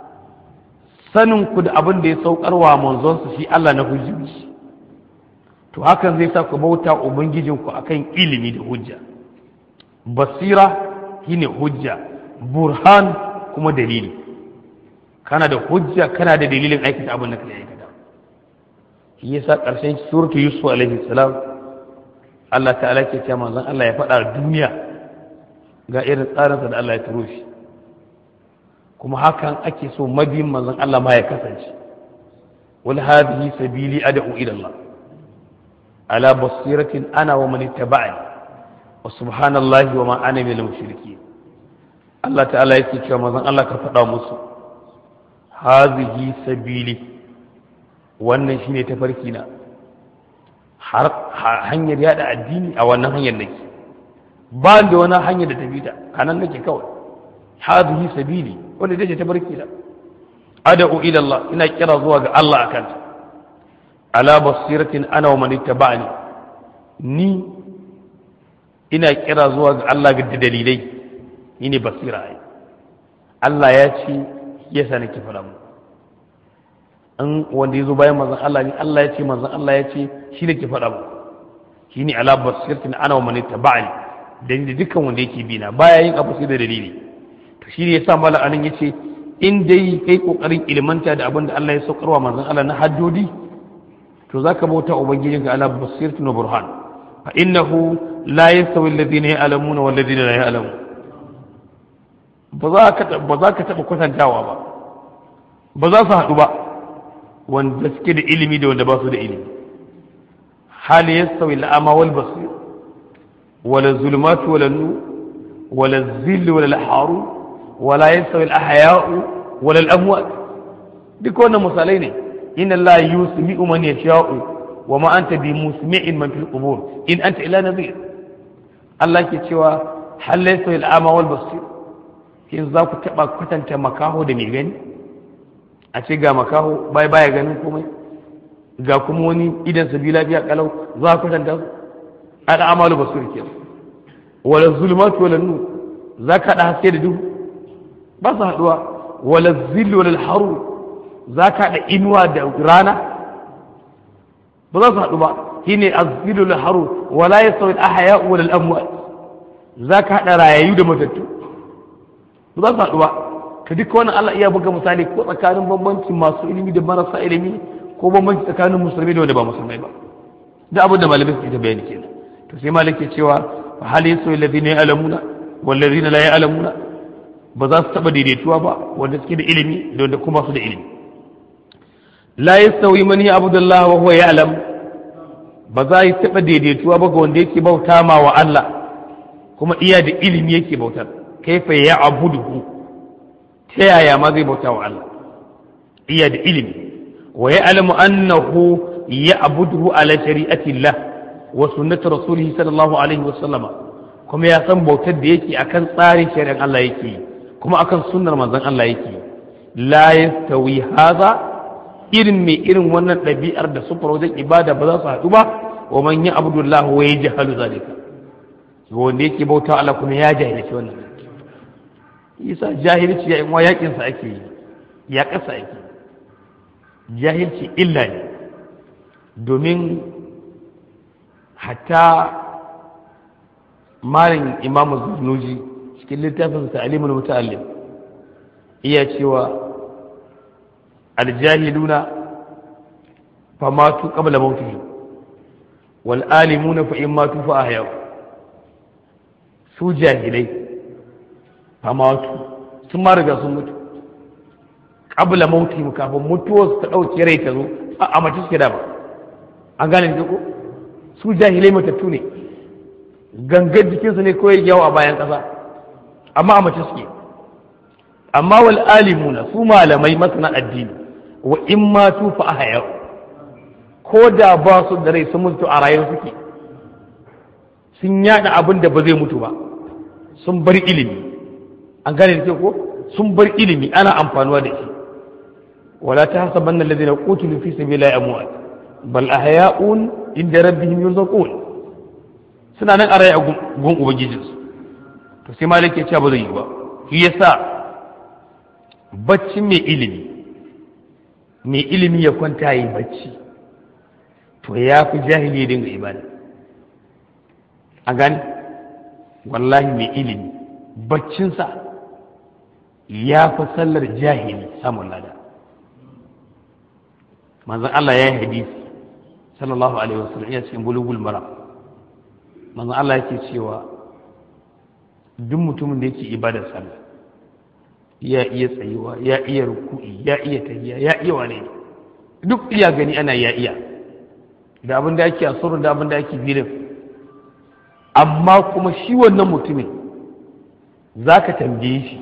sanin ku da abin da ya saukarwa manzonsa shi Allah na hujjoji to hakan zai sa ku bauta ubangijinku akan ilimi da hujja basira shine hujja burhan kuma dalili kana da hujja kana da dalilin aikata abin da kake aikata shi yasa karshen suratu yusuf alaihi salam Allah ta'ala ke cewa manzon Allah ya faɗa duniya ga irin tsarinsa da Allah ya turo shi kuma hakan ake so mabiyin manzon Allah ma ya kasance wal hadhihi sabili ad'u ila Allah ala basiratin ana wa man ittaba'ani wa subhanallahi wa ma ana minal mushrikeen Allah ta'ala yake cewa manzon Allah ka faɗa musu hazihi sabili wannan shine tafarki na har hanyar yada addini a wannan hanyar nake ba da wani hanyar da tafi ta kanan nake kawai hazihi sabili wanda take tafarki na ad'u ila Allah ina kira zuwa ga Allah akan ta ala basiratin ana wa man ittaba'ani ni ina kira zuwa ga Allah ga dalilai ni ne basira ai Allah ya ce yasa nake fara mu an wanda ya zo bayan manzon Allah ne Allah ya ce manzon Allah ya ce shi ne ke faɗa mu shi ne ala basiratin ana wa man tabani da ni dukkan wanda yake bi na baya yin abu sai da dalili to shi ne yasa mallan anan yace in dai kai kokarin ilmanta da abin da Allah ya saukarwa manzon Allah na haddodi to zaka bauta ubangijinka ala basiratin wa burhan fa innahu la yastawi alladhina ya'lamuna wal ladina la ya'lamun ba za ka ba za ka taba kwatantawa ba ba za su haɗu ba wanda suke da ilimi da wanda ba su da ilimi hal yastawi al'ama wal basir wala zulumatu wala nu wala zill wala al-haru wala yastawi al-ahya'u wala al-amwat duk wannan misalai ne inna allaha yusmi'u man yasha'u wa ma anta bi musmi'in man fil qubur in anta ila nadhir Allah ke cewa hal yastawi al'ama wal basir in za ku taba kwatanta makaho da mai gani a ce ga makaho bai baya ganin komai ga kuma wani idan sabi lafiya kalau za ku tanta su ada amalu basir ke wala zulmatu wala nur za ka da haske da duhu ba su haduwa wala zillu wala haru za ka da inuwa da rana ba za su haɗu ba shine azillu wal haru wala yasawi al ahya wala al amwat za ka haɗa rayayu da matattu ba za su haɗu ba ka duka wannan Allah iya buga misali ko tsakanin bambanci masu ilimi da marasa ilimi ko bambanci tsakanin musulmi da wanda ba musulmai ba da abin da malamai suke ta bayani kenan to sai malik ke cewa fa hal yasu alladhina ya'lamuna wal ladina la ya'lamuna ba za su taba daidaituwa ba wanda suke da ilimi da wanda kuma su da ilimi la yastawi man ya'budu Allah wa huwa ya'lam ba za yi taba daidaituwa ba ga wanda yake bauta ma wa Allah kuma iya da ilimi yake bautar kaifa ya'buduhu ta yaya ma zai bauta wa Allah iya da ilimi wa ya alamu annahu ya abuduhu ala shari'atillah wa sunnati rasulihi sallallahu alaihi wa sallama kuma ya san bautar da yake akan tsarin shari'ar Allah yake kuma akan sunnar manzon Allah yake la yastawi hadha irin mai irin wannan ɗabi'ar da sufar wajen ibada ba za su haɗu ba wa man ya abudullah wa ya jahalu zalika wanda yake bauta Allah kuma ya jahilci wannan isa jahilci ya inwa yakinsa ake yi ya ƙasa ake jahilci illa ne domin hatta malin imamu zunuji cikin littafin ta'alimul muta'allim iya cewa aljahiluna famatu qabla mautihim wal alimuna fa in matu fa ahyau su jahilai famatu sun ma riga sun mutu qabla mautihim kafin mutuwar su ta dauke rai ta zo a mace suke da ba an gane ne ko su jahilai matattu ne gangar jikinsu ne kawai yawo a bayan ƙasa amma a mace suke amma wal alimuna su malamai masana addini wa in matu fa ahya ko da ba su da rai sun mutu a rayuwar suke sun yada abin da ba zai mutu ba sun bar ilimi an gane da ko sun bar ilimi ana amfanuwa da shi wala ta hasaban alladhina qutilu fi sabilillahi amwat bal ahya'un inda rabbihim yurzaqun suna nan a raye a gun ubangijinsu to sai malik ya ce ba zai yi ba shi yasa bacci mai ilimi mai ilimi ya kwanta yi bacci to ya fi jahili ya dinga ibada a gani wallahi mai ilimi baccinsa ya fi sallar jahili samun lada manzan Allah ya yi hadisi sallallahu alaihi wasallam ya cikin bulugul mara manzan Allah yake cewa duk mutumin da yake ibadar sallah ya iya tsayuwa ya iya ruku'i ya iya tahiya ya iya wane duk iya gani ana ya iya da abin da ake a da abin da ake filin amma kuma shi wannan mutumin za ka tambaye shi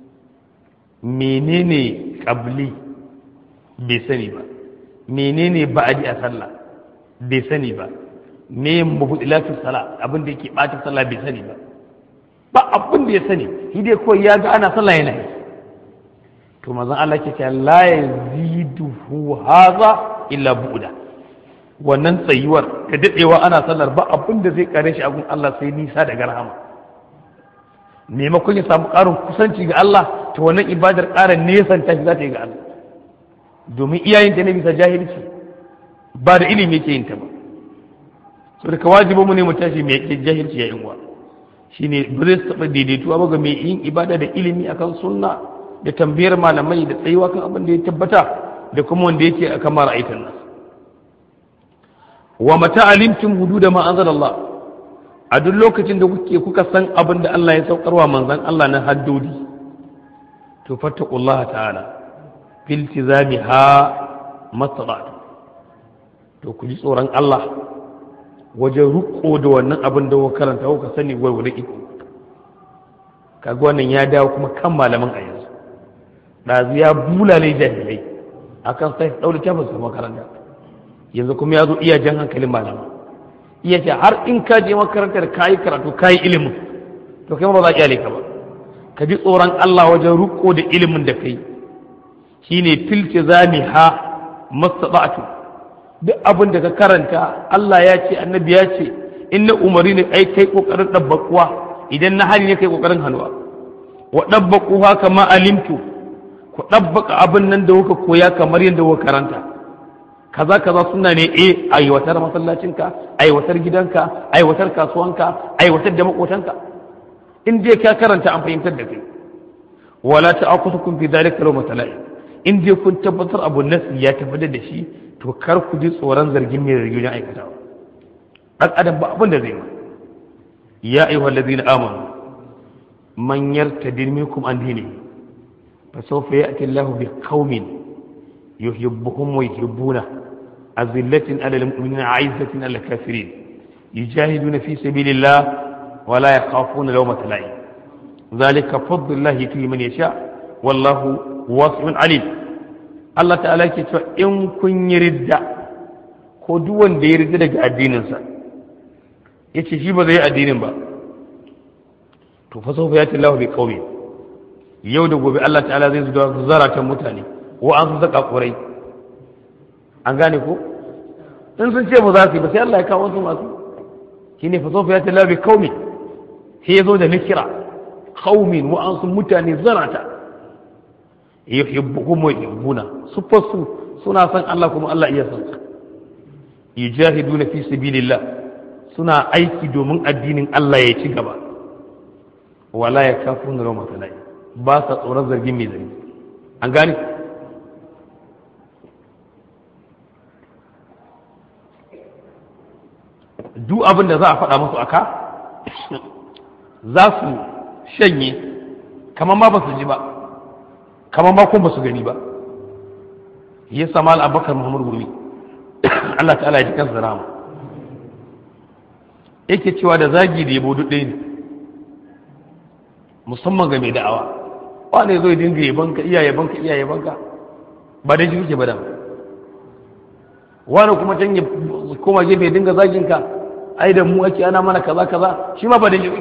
menene ƙabli bai sani ba menene ba'adi a sallah bai sani ba me mabudilatun sallah abin da yake ɓata sallah bai sani ba ba abin da ya sani shi dai kawai ya ga ana sallah yana yi to mazan Allah ke ce la yaziduhu haza illa bu'da wannan tsayuwar da dadewa ana sallar ba abin da zai kare shi a gun Allah sai nisa daga rahama maimakon ya samu ƙarin kusanci ga Allah to wannan ibadar ƙara nesan ta shi za ta yi ga Allah domin iyayen ta ne bisa jahilci ba da ilimi yake yin ta ba so da wajibi mu ne mu tashi mai yake jahilci ya yin wa shine ba zai taɓa daidaituwa ba ga mai yin ibada da ilimi akan sunna da tambayar malamai da tsayuwa kan abin da ya tabbata da kuma wanda yake a kamar aikin nan wa mata alimtum hududa ma anzalallah a duk lokacin da kuke kuka san abin da Allah ya saukarwa manzon Allah na haddodi to fattaqullaha ta'ala fil tizamiha mastata'tu to ku ji tsoron Allah wajen ruko da wannan abin da kuka karanta kuka sani gwargwadon iko kaga wannan ya dawo kuma kan malaman a yanzu ɗazu ya bulale jahilai akan sai ɗaure tafin su makaranta yanzu kuma ya zo iya jan hankalin malama iya ce har in ka je makarantar ka yi karatu ka yi ilimin to kai ba za kyale ka ba ka ji tsoron Allah wajen ruko da ilimin da kai shine filce zami ha mastata'tu duk abin da ka karanta Allah ya ce annabi ya ce in na umari ne ai kai kokarin dabbakuwa idan na hali ne kai kokarin hannuwa wa dabbaquha kama alimtu ku dabbaka abin nan da kuka koya kamar yadda kuka karanta kaza kaza suna ne eh aiwatar masallacinka aiwatar gidanka aiwatar kasuwanka aiwatar da makotanka in dai ka karanta an fahimtar da kai wala ta'aqutukum fi dhalika law matala'i in dai kun tabbatar abu nasi ya tabbatar da shi to kar ku ji tsoron zargin mai zargi wajen aikatawa dan adam ba abin da zai yi ya ayyuhal ladina amanu man yartadi minkum an dinihi fa sawfa ya'ti Allahu bi qaumin yuhibbuhum wa yuhibbuna azillatin 'ala al-mu'minina 'izzatin 'ala al-kafirin yujahiduna fi sabilillah wa la yakhafuna lawmata la'im ذلك فضل الله يؤتيه من يشاء والله واسع عليم Allah ta'ala ke cewa in kun yi ridda ko duk wanda ya ridda daga addininsa ya ce shi ba zai yi addinin ba to fa sawfa yati Allahu bi qaumi yau da gobe Allah ta'ala zai zuwa zaratan mutane wa an su zaka kurai an gane ko in sun ce ba za su yi ba sai Allah ya kawo su masu shine fa sawfa yati Allahu bi qaumi sai ya zo da nikira qaumin wa an su mutane zarata yuhibbuhum wa yuhibbuna su fasu suna san Allah kuma Allah iya san su yujahiduna fi sabilillah suna aiki domin addinin Allah ya ci gaba wala ya kafu na roma talai ba sa tsoron zargin mai zargi an gane duk abin da za a faɗa musu aka za su shanye kamar ma ba su ji ba kamar ma kuma ba su gani ba ya sama al'abakar muhammadu gumi Allah ta'ala ya ji kansa rama yake cewa da zagi da yabo ɗaya ne musamman ga mai da'awa wane zo dinga yabanka iya yabanka iya yabanka ba da shi ba da wani kuma can ya koma gefe ya dinga zagin ka ai da mu ake ana mana kaza kaza shi ma ba da shi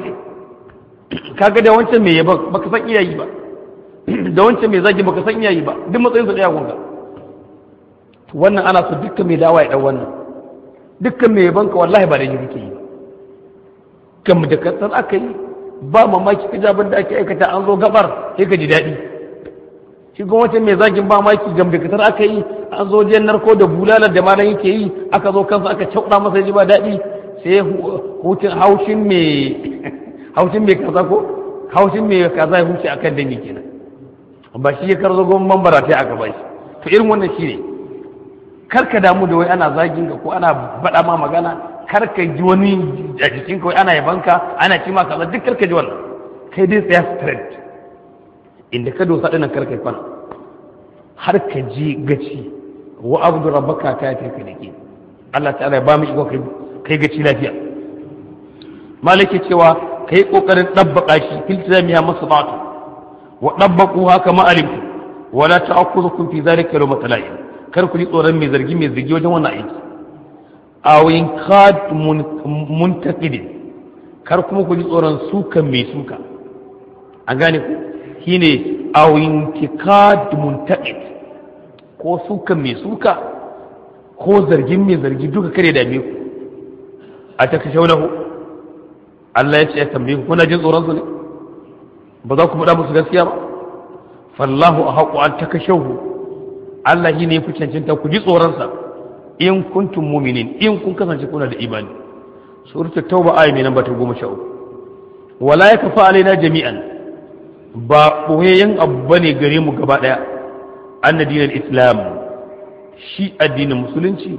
kaga da wancan mai yaba baka san iyayi ba da wancan mai zagi baka san iyayi ba duk matsayin su daya gunka wannan ana so dukkan mai dawa ya dau wannan dukkan mai yabanka wallahi ba da shi kake yi ba kan da kasar aka yi ba mamaki ka jabin da ake aikata an zo gabar sai ka ji daɗi shi kuma wancan mai zagin ba mamaki gam da kasar aka yi an zo jiyan narko da bulalar da malam yake yi aka zo kansa aka cauɗa masa ji ba daɗi sai hutun haushin mai haushin mai kaza ko haushin mai kaza ya huce akan dani kenan ba shi ya karzo gwamnan mambara ta aka ba shi to irin wannan shi ne kar ka damu da wai ana zagin ka ko ana baɗa ma magana kar ka ji wani a jikin kawai ana yabanka ana ci ma kaza duk kar ka ji wannan kai dai tsaya straight inda ka dosa ɗinan kar ka yi kwana har ka ji gaci wa abdu rabbaka ta yi ka dake Allah ta'ala ya ba mu iko kai gaci lafiya malaki cewa kai kokarin dabbaka shi fil jami'a masabatu wa dabbaku haka ma alimtu wala ta'khudhukum fi dhalika lawma tala'in kar ku ji tsoron mai zargi mai zargi wajen wannan aiki awin kad muntaqidin kar kuma ku ji tsoron sukan mai suka an gane ku shine awin tikad muntaqid ko sukan mai suka ko zargin mai zargi duka kare da ku a ta kashe wani Allah ya ce ya tambaye ku kuna jin tsoron su ne ba za ku faɗa musu gaskiya ba fallahu a haƙu an ta kashe Allah shi ne ya fi cancanta ku ji tsoronsa in kuntum muminin in kun kasance kuna da imani suratul tauba ayi mai namba ta goma sha uku wala ya kafa alaina jami'an ba ɓoyayyen abu ba ne gare mu gaba ɗaya an dinar islam shi addinin musulunci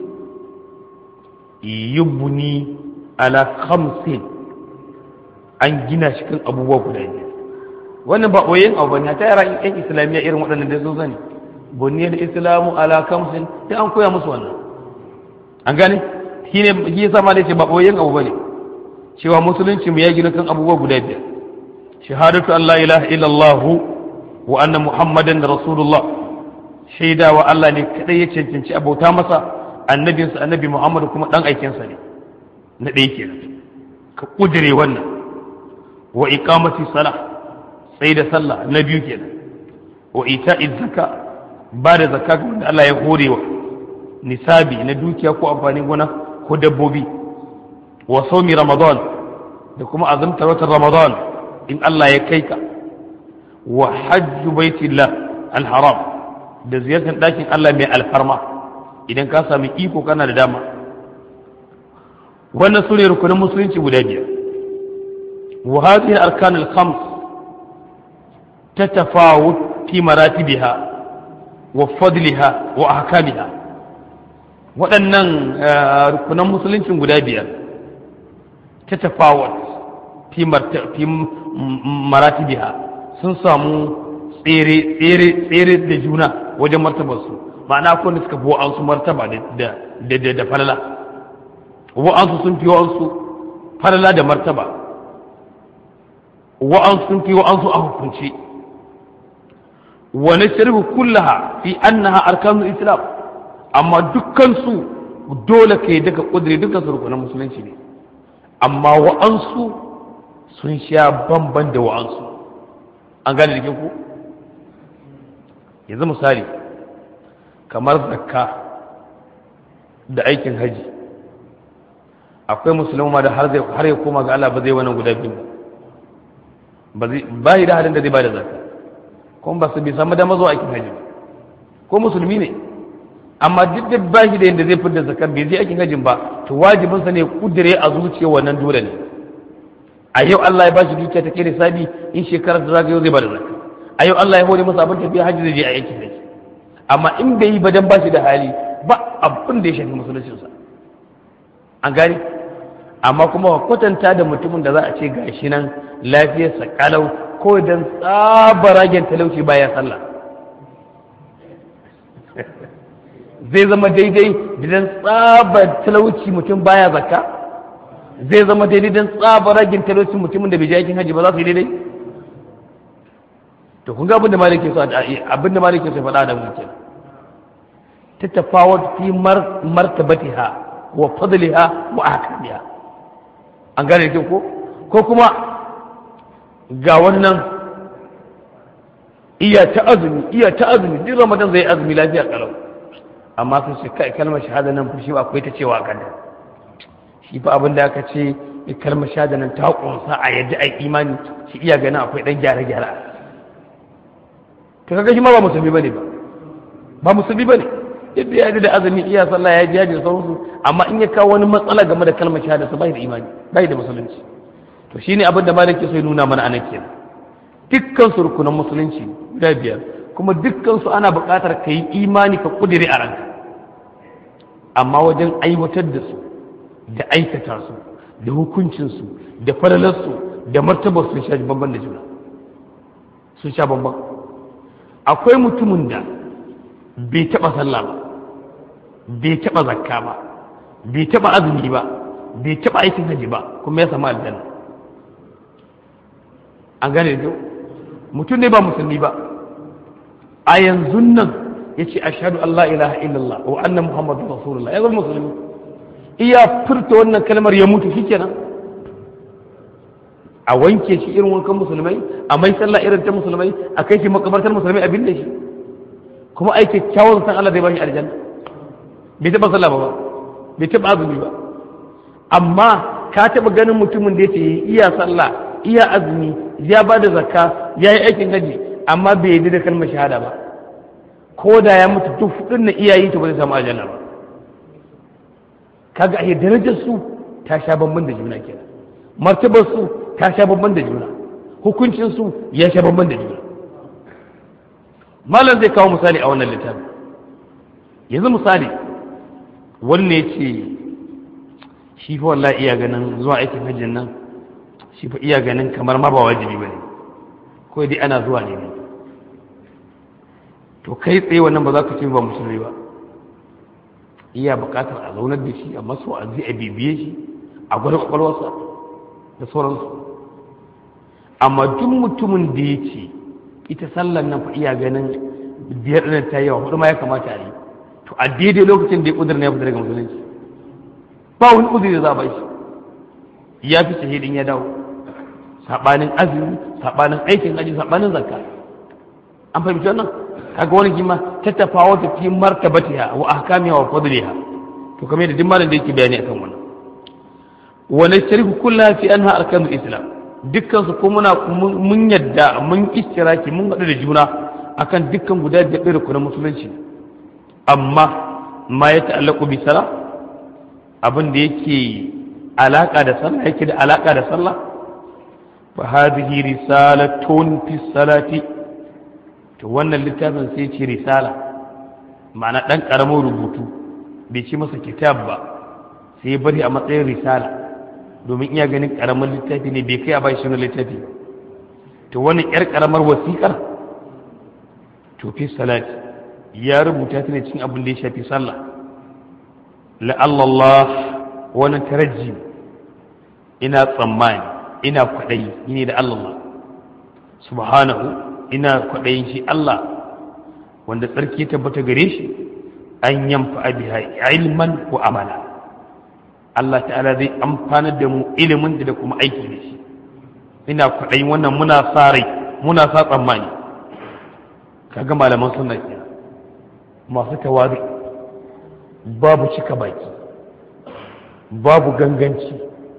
yubbuni ala khamsin an gina shi kan abubuwa guda biyar wannan ba ɓoyayyen abu ne ta yara yan islamiyya irin waɗannan da sun sani buniyar islamu ala kamsin sai an koya musu wannan an gane shi ne shi yasa ma ce ba boyen abu bane cewa musulunci mu ya gina kan abubuwa guda biyar shahadatu an la ilaha illallah wa anna muhammadan rasulullah shaida wa Allah ne kadai ya cancanci abauta masa annabinsa annabi muhammad kuma dan aikinsa ne na ɗaya kenan ka kudire wannan wa iqamati salah sai da sallah na biyu kenan wa ita'iz zakka ba da zakka ga wanda Allah ya horewa nisabi na dukiya ko amfanin gona ko dabbobi wa saumi ramadan da kuma azumtar watan ramadan in Allah ya kai ka wa hajju baitillah alharam da ziyartar ɗakin Allah mai alfarma idan ka sami iko kana da dama wannan sune rukunin musulunci guda biyar wa hadhihi al-arkan al-khams tatafawut fi maratibiha wa fadliha wa ahkamiha waɗannan rukunan musuluncin guda biyar ta tafawat fi maratibiha sun samu tsere tsere tsere da juna wajen martabarsu ma'ana akwai da suka fi wa'ansu martaba da da falala wa'ansu sun fi wa'ansu falala da martaba wa'ansu sun fi wa'ansu a hukunci wa nashrihu kullaha fi annaha arkanul islam amma dukkan su dole kai daga kudiri dukkan su rukunan musulunci ne amma wa'ansu sun sha bamban da wa'ansu an gane da ku yanzu misali kamar zakka da aikin haji akwai musulma da har ya koma ga Allah ba zai wannan guda biyu ba ba yi da halin da zai ba da zakka kuma ba su bi samu dama zuwa aikin haji ko musulmi ne amma duk da ba shi da yadda zai fitar zakar bai je aikin hajin ba to wajibinsa ne kudure a zuciya wannan dole ne a yau Allah ya bashi dukiya ta kere sabi in shekarar da zagayo zai bada zakka a yau Allah ya hore masa abin tafiya hajji zai je a aikin haji amma in bai yi ba dan bashi da hali ba abin da ya shafi musuluncinsa an gani amma kuma kwatanta da mutumin da za a ce gashi nan lafiyarsa kalau ko dan tsabaragen talauci baya sallah zai zama daidai dan tsabar talauci mutum baya zakka zai zama daidai dan tsabaragen talauci mutumin da bai je aikin haji ba za su yi daidai to kun ga abin da malik ke so abin da malik ke so faɗa da mu kenan ta tafawar fi martabatiha wa fadliha wa ahkamiha an gane da ko ko kuma ga wannan iya ta azumi iya ta azumi duk ramadan zai azumi lafiya kalau amma sun ce kai kalmar shahada nan fushi ba akwai ta cewa kan shi fa abin da aka ce kalmar shahada nan ta kunsa a yadda ai imani shi iya ganin akwai dan gyare gyare to kaga shi ma ba musulmi bane ba ba musulmi bane yadda ya da azumi iya sallah ya jiya da sauransu amma in ya kawo wani matsala game da kalmar shahada sa bai da imani bai da musulunci to shine abin da malaki sai nuna mana anan kenan dukkan su rukunan musulunci guda biyar kuma dukkan su ana buƙatar ka yi imani ka kudiri a ranka amma wajen aiwatar da su da aikata su da hukuncinsu da falalarsu da martabar sun sha bamban da juna sun sha bamban akwai mutumin da bai taɓa sallah ba bai taɓa zakka ba bai taɓa azumi ba bai taɓa aikin haji ba kuma ya samu aljanna an gane da mutum ne ba musulmi ba a yanzu nan ya ce ashadu Allah ilaha illallah wa annan muhammadu rasulullah ya zama musulmi iya furta wannan kalmar ya mutu shi kenan a wanke shi irin wankan musulmai a mai sallah irin ta musulmai a kai shi makabartar musulmai abin da shi kuma ai kyakkyawan san Allah zai bashi aljanna bai taba sallah ba bai taba azumi ba amma ka taba ganin mutumin da yace iya sallah iya azumi ya ba da zakka ya yi aikin haji amma bai yi da kalmar shahada ba ko da ya mutu duk fudin na iyayi to ba zai samu aljanna ba kaga ai darajar su ta sha bamban da juna kenan martabar su ta sha bamban da juna hukuncin su ya sha bamban da juna malam zai kawo misali a wannan littafin yanzu misali wanne ya ce shi fa wallahi iya ganin zuwa aikin hajjin nan shi fa iya ganin kamar ma ba wajibi ba ne ko dai ana zuwa ne to kai tsaye wannan ba za ka ce ba musulmi ba iya buƙatar a zaunar da shi a masu a zai a bibiye shi a gwada kwakwalwarsa da sauransu amma duk mutumin da ya ce ita sallan nan fa iya ganin biyar ɗin ta yawa hudu ma ya kamata a yi to a daidai lokacin da ya ƙudur na ya fita daga musulunci ba wani uzuri da za a ba shi ya fi shahidin ya dawo saɓanin azumi saɓanin aikin aji saɓanin zakka an fahimci wannan kaga wani kima ta tafawa ta fi martabatiha wa ahkamiha wa fadliha to kamar yadda duk malam da yake bayani akan wannan wa nashriku kullaha fi anha arkanul islam dukkan su ko muna mun yadda mun istiraki mun haɗu da juna akan dukkan guda biyar ɗin rukunin musulunci amma ma ya ta'allaku bi sala abin da yake alaka da sallah yake da alaka da sallah fa hadhihi risalatun fi salati to wannan littafin sai ce risala ma'ana dan karamin rubutu bai ci masa kitab ba sai bari a matsayin risala domin iya ganin karamin littafi ne bai kai a bai shi littafi to wani yar karamar wasiƙar to fi salati ya rubuta ta ne cikin abin da ya shafi sallah la'allallah wani taraji ina tsammani ina kwaɗayi ne da Allah subhanahu ina kwaɗayin shi Allah wanda tsarki tabbata gare shi an yamfa biha ilman ko amala Allah ta'ala zai amfanar da mu ilimin da kuma aiki da shi ina kwaɗayin wannan muna sa rai muna sa tsammani kaga malaman sunna ke masu tawari babu cika baki babu ganganci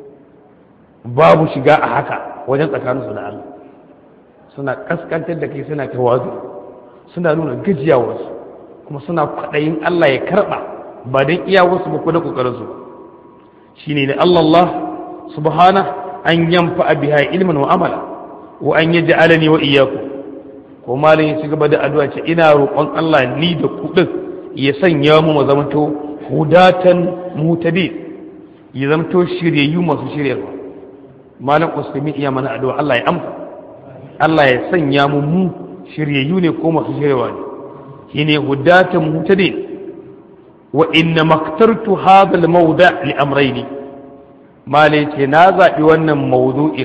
babu shiga a haka wajen tsakaninsu da Allah suna kaskantar da kai suna tawazu suna nuna gajiyawarsu kuma suna kwaɗayin Allah ya karɓa ba don iyawarsu ba ko da ƙoƙarinsu ba shine da Allah subhana an yamfa biha ilmin wa amala wa an yaj'alani wa iyyakum ko malam ya ci gaba da addu'a ce ina roƙon Allah ni da ku din ya sanya mu mu zamanto hudatan mutadi ya zamanto shiryayyu masu shiryarwa malam usaimin iya mana addu'a Allah ya amsa Allah ya sanya mu mu shiryayyu ne ko masu shiryarwa ne shine hudatan mutadi wa inna maktartu hadha al-mawda' li amrayni malai ce na zaɓi wannan mawdu'in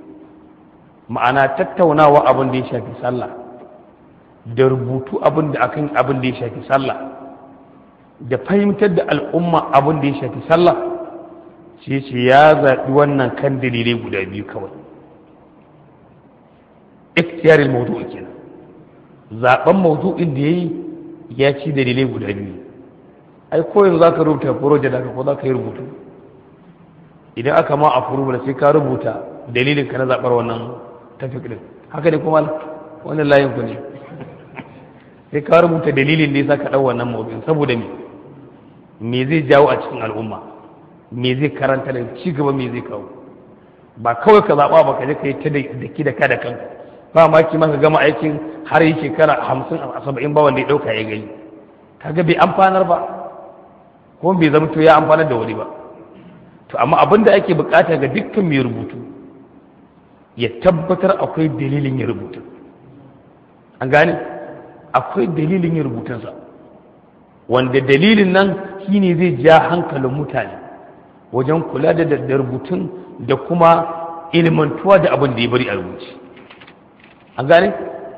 ma'ana tattaunawa abin da ya shafi sallah da rubutu abin da akan abin da ya shafi sallah da fahimtar da al'umma abin da ya shafi sallah shi ce ya zaɓi wannan kan dalilai guda biyu kawai ikhtiyarin mawdu'i kenan zaben mawdu'in da yayi ya ci dalilai guda biyu ai ko yanzu zaka rubuta project da ko zaka yi rubutu idan aka ma a furu sai ka rubuta dalilin ka na zabar wannan tafik din haka ne kuma wannan layin ku ne sai ka rubuta dalilin da yasa ka dau wannan mawdu'in saboda me me zai jawo a cikin al'umma me zai karanta da ci gaba me zai kawo ba kawai ka zaɓa ba ka je ka yi ta da ki da ka da kanka ba ma ki maka gama aikin har yi shekara hamsin a saba'in ba wanda ya ɗauka ya gani kaga bai amfanar ba ko bai zama to ya amfanar da wani ba to amma abin da ake bukata ga dukkan mai rubutu ya tabbatar akwai dalilin ya rubuta an gane akwai dalilin ya rubutunsa wanda dalilin nan shine zai ja hankalin mutane wajen kula da da rubutun da kuma ilmantuwa da abin da ya bari a rubuce an gane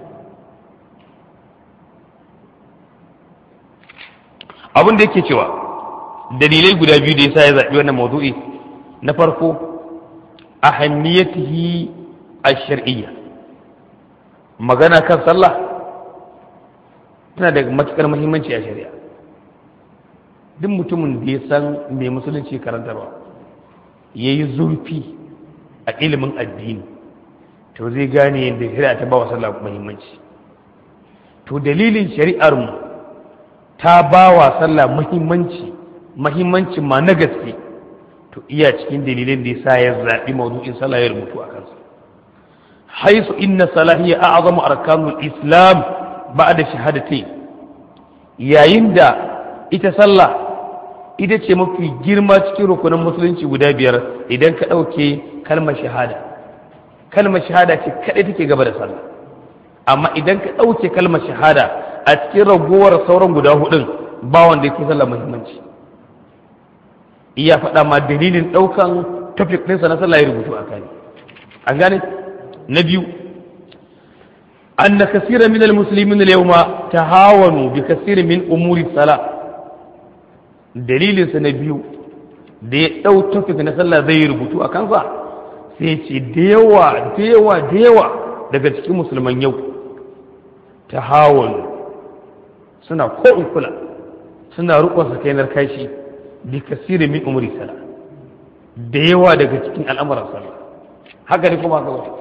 abin da yake cewa dalilai guda biyu da yasa ya zaɓi wannan mawdu'i na farko ahammiyatihi ash-shar'iyya magana kan sallah tana da matukar muhimmanci a shari'a duk mutumin da ya san mai musulunci karantarwa ya yi zurfi a ilimin addini to zai gane yadda shari'a ta ba wa sallah muhimmanci to dalilin shari'ar mu ta ba wa sallah muhimmanci muhimmancin ma na gaske to iya cikin dalilin da yasa ya zaɓi mawdu'in sallah ya rubutu a kansa haisu inna salahiyya a'zamu arkanul islam ba'da shahadatai yayin da ita sallah ita ce mafi girma cikin rukunin musulunci guda biyar idan ka ɗauke kalmar shahada kalmar shahada ce kaɗai take gaba da sallah amma idan ka ɗauke kalmar shahada a cikin ragowar sauran guda hudun ba wanda ya fi sallah muhimmanci iya faɗa ma dalilin ɗaukan topic ɗinsa na sallah ya rubutu a kai an gane na biyu أن كثيرا من المسلمين اليوم تهاونوا بكثير من أمور الصلاة dalilin sa na biyu da ya ɗau topic na sallah zai rubutu a kansa sai ce da yawa da yawa da yawa daga cikin musulman yau ta hawan suna ko in kula suna rukun sa kai kashi bi kasiri min umri sala da yawa daga cikin al'amuran sallah haka ne kuma haka wata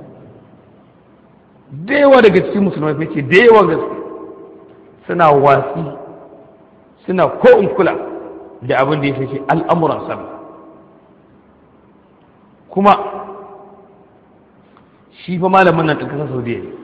da yawa daga cikin musulmai ce da yawa gaske suna wasi suna ko in kula da abin da ya fi al'amuran sallah kuma shi fa malamin nan ɗin ƙasar saudiya ne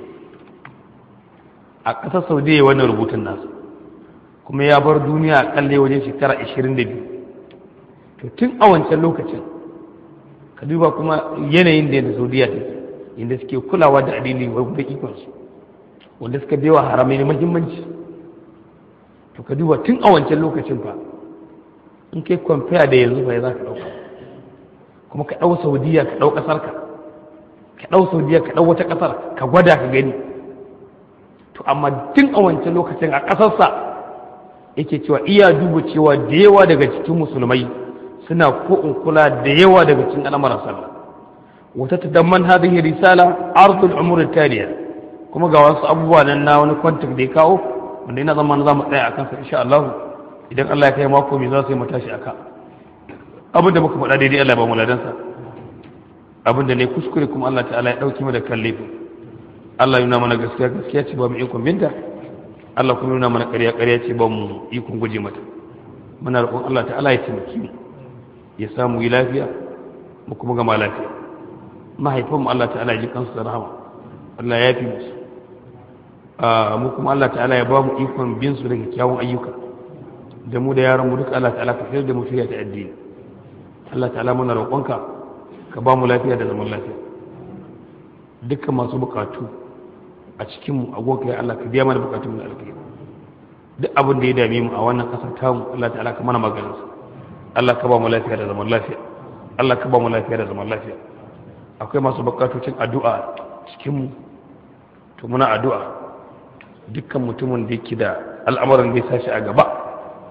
a ƙasar saudiya wannan rubutun nasu kuma ya bar duniya a ƙalle wajen shekara 22 to tun a wancan lokacin ka duba kuma yanayin da yadda saudiya take inda suke kulawa da addini da ikonsu wanda suka bewa haramai na muhimmanci to ka duba tun a wancan lokacin fa in kai kwamfiya da yanzu fa za ka ɗauka kuma ka ɗau saudiya ka ɗau ƙasar ka ka ɗau saudiya ka ɗau wata ƙasar ka gwada ka gani to amma tun a wancan lokacin a ƙasarsa yake cewa iya duba cewa da yawa daga cikin musulmai suna ko in kula da yawa daga cikin al'amuran sallah وتتضمن هذه الرسالة عرض الأمور التالية kuma ga wasu abubuwa nan na wani kwantar da ya kawo wanda ina zama za mu tsaya a kansa insha Allah idan Allah ya kai mako mai za su yi mu tashi aka abin da muka faɗa daidai Allah ba mu ladansa abin da ne kuskure kuma Allah ta'ala ya ɗauki mu da kan laifin Allah ya nuna mana gaskiya gaskiya ce ba mu ikon binta Allah kuma nuna mana ƙarya ƙarya ce ba mu ikon guje mata muna roƙon Allah ta'ala ya taimaki mu ya samu yi lafiya mu kuma gama lafiya mahaifinmu Allah ta'ala ya ji kansu da rahama Allah ya fi musu mu kuma Allah ta'ala ya ba mu ikon bin su da kyakkyawan ayyuka da mu da yaran mu duka Allah ta'ala ka sayar da mu shirya ta addini Allah ta'ala muna roƙonka ka ba mu lafiya da zaman lafiya dukkan masu bukatu a cikin mu agoka ya Allah ka biya mana bukatun mu da alkhairi duk abin da ya dame mu a wannan kasar tamu Allah ta'ala ka mana maganin Allah ka ba mu lafiya da zaman lafiya Allah ka ba mu lafiya da zaman lafiya akwai masu bukatocin addu'a cikin mu to muna addu'a dukkan mutumin da yake da al'amuran da ya sashi a gaba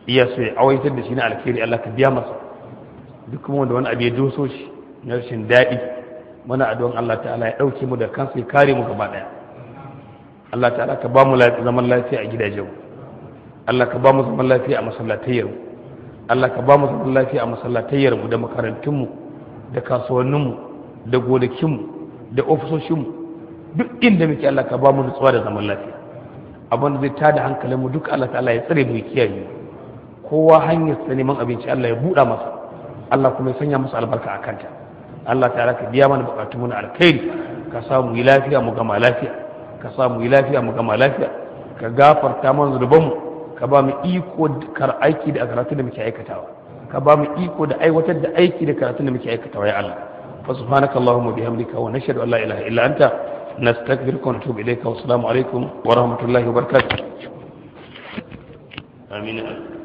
iya so ya awaitar da shi na alkhairi Allah ka biya masa duk kuma wanda wani abu ya doso shi na rashin daɗi muna addu'an Allah ta'ala ya ɗauke mu da kansa ya kare mu gaba ɗaya Allah ta'ala ka ba mu zaman lafiya a gidajenmu Allah ka ba mu zaman lafiya a masallatayyarmu Allah ka ba mu zaman lafiya a masallatayyarmu da makarantunmu da kasuwanninmu da gonakinmu da ofisoshinmu duk inda muke Allah ka ba mu nutsuwa da zaman lafiya abin da zai tada hankalinmu duk Allah ta'ala ya tsare mu ya kiyaye kowa hanyar sa neman abinci Allah ya buɗa masa Allah kuma ya sanya masa albarka a kanta Allah ta'ala ka biya mana bukatun mu na alkhairi ka sa mu yi lafiya mu gama lafiya ka sa mu yi lafiya mu gama lafiya ka gafarta mana zunubanmu ka ba mu iko kar aiki da karatu da muke aikatawa ka ba mu iko da aiwatar da aiki da karatu da muke aikatawa ya Allah fa subhanaka allahumma bihamdika wa nashhadu an la ilaha illa anta nastaghfiruka wa natubu ilayka wa assalamu alaikum wa rahmatullahi wa barakatuh amin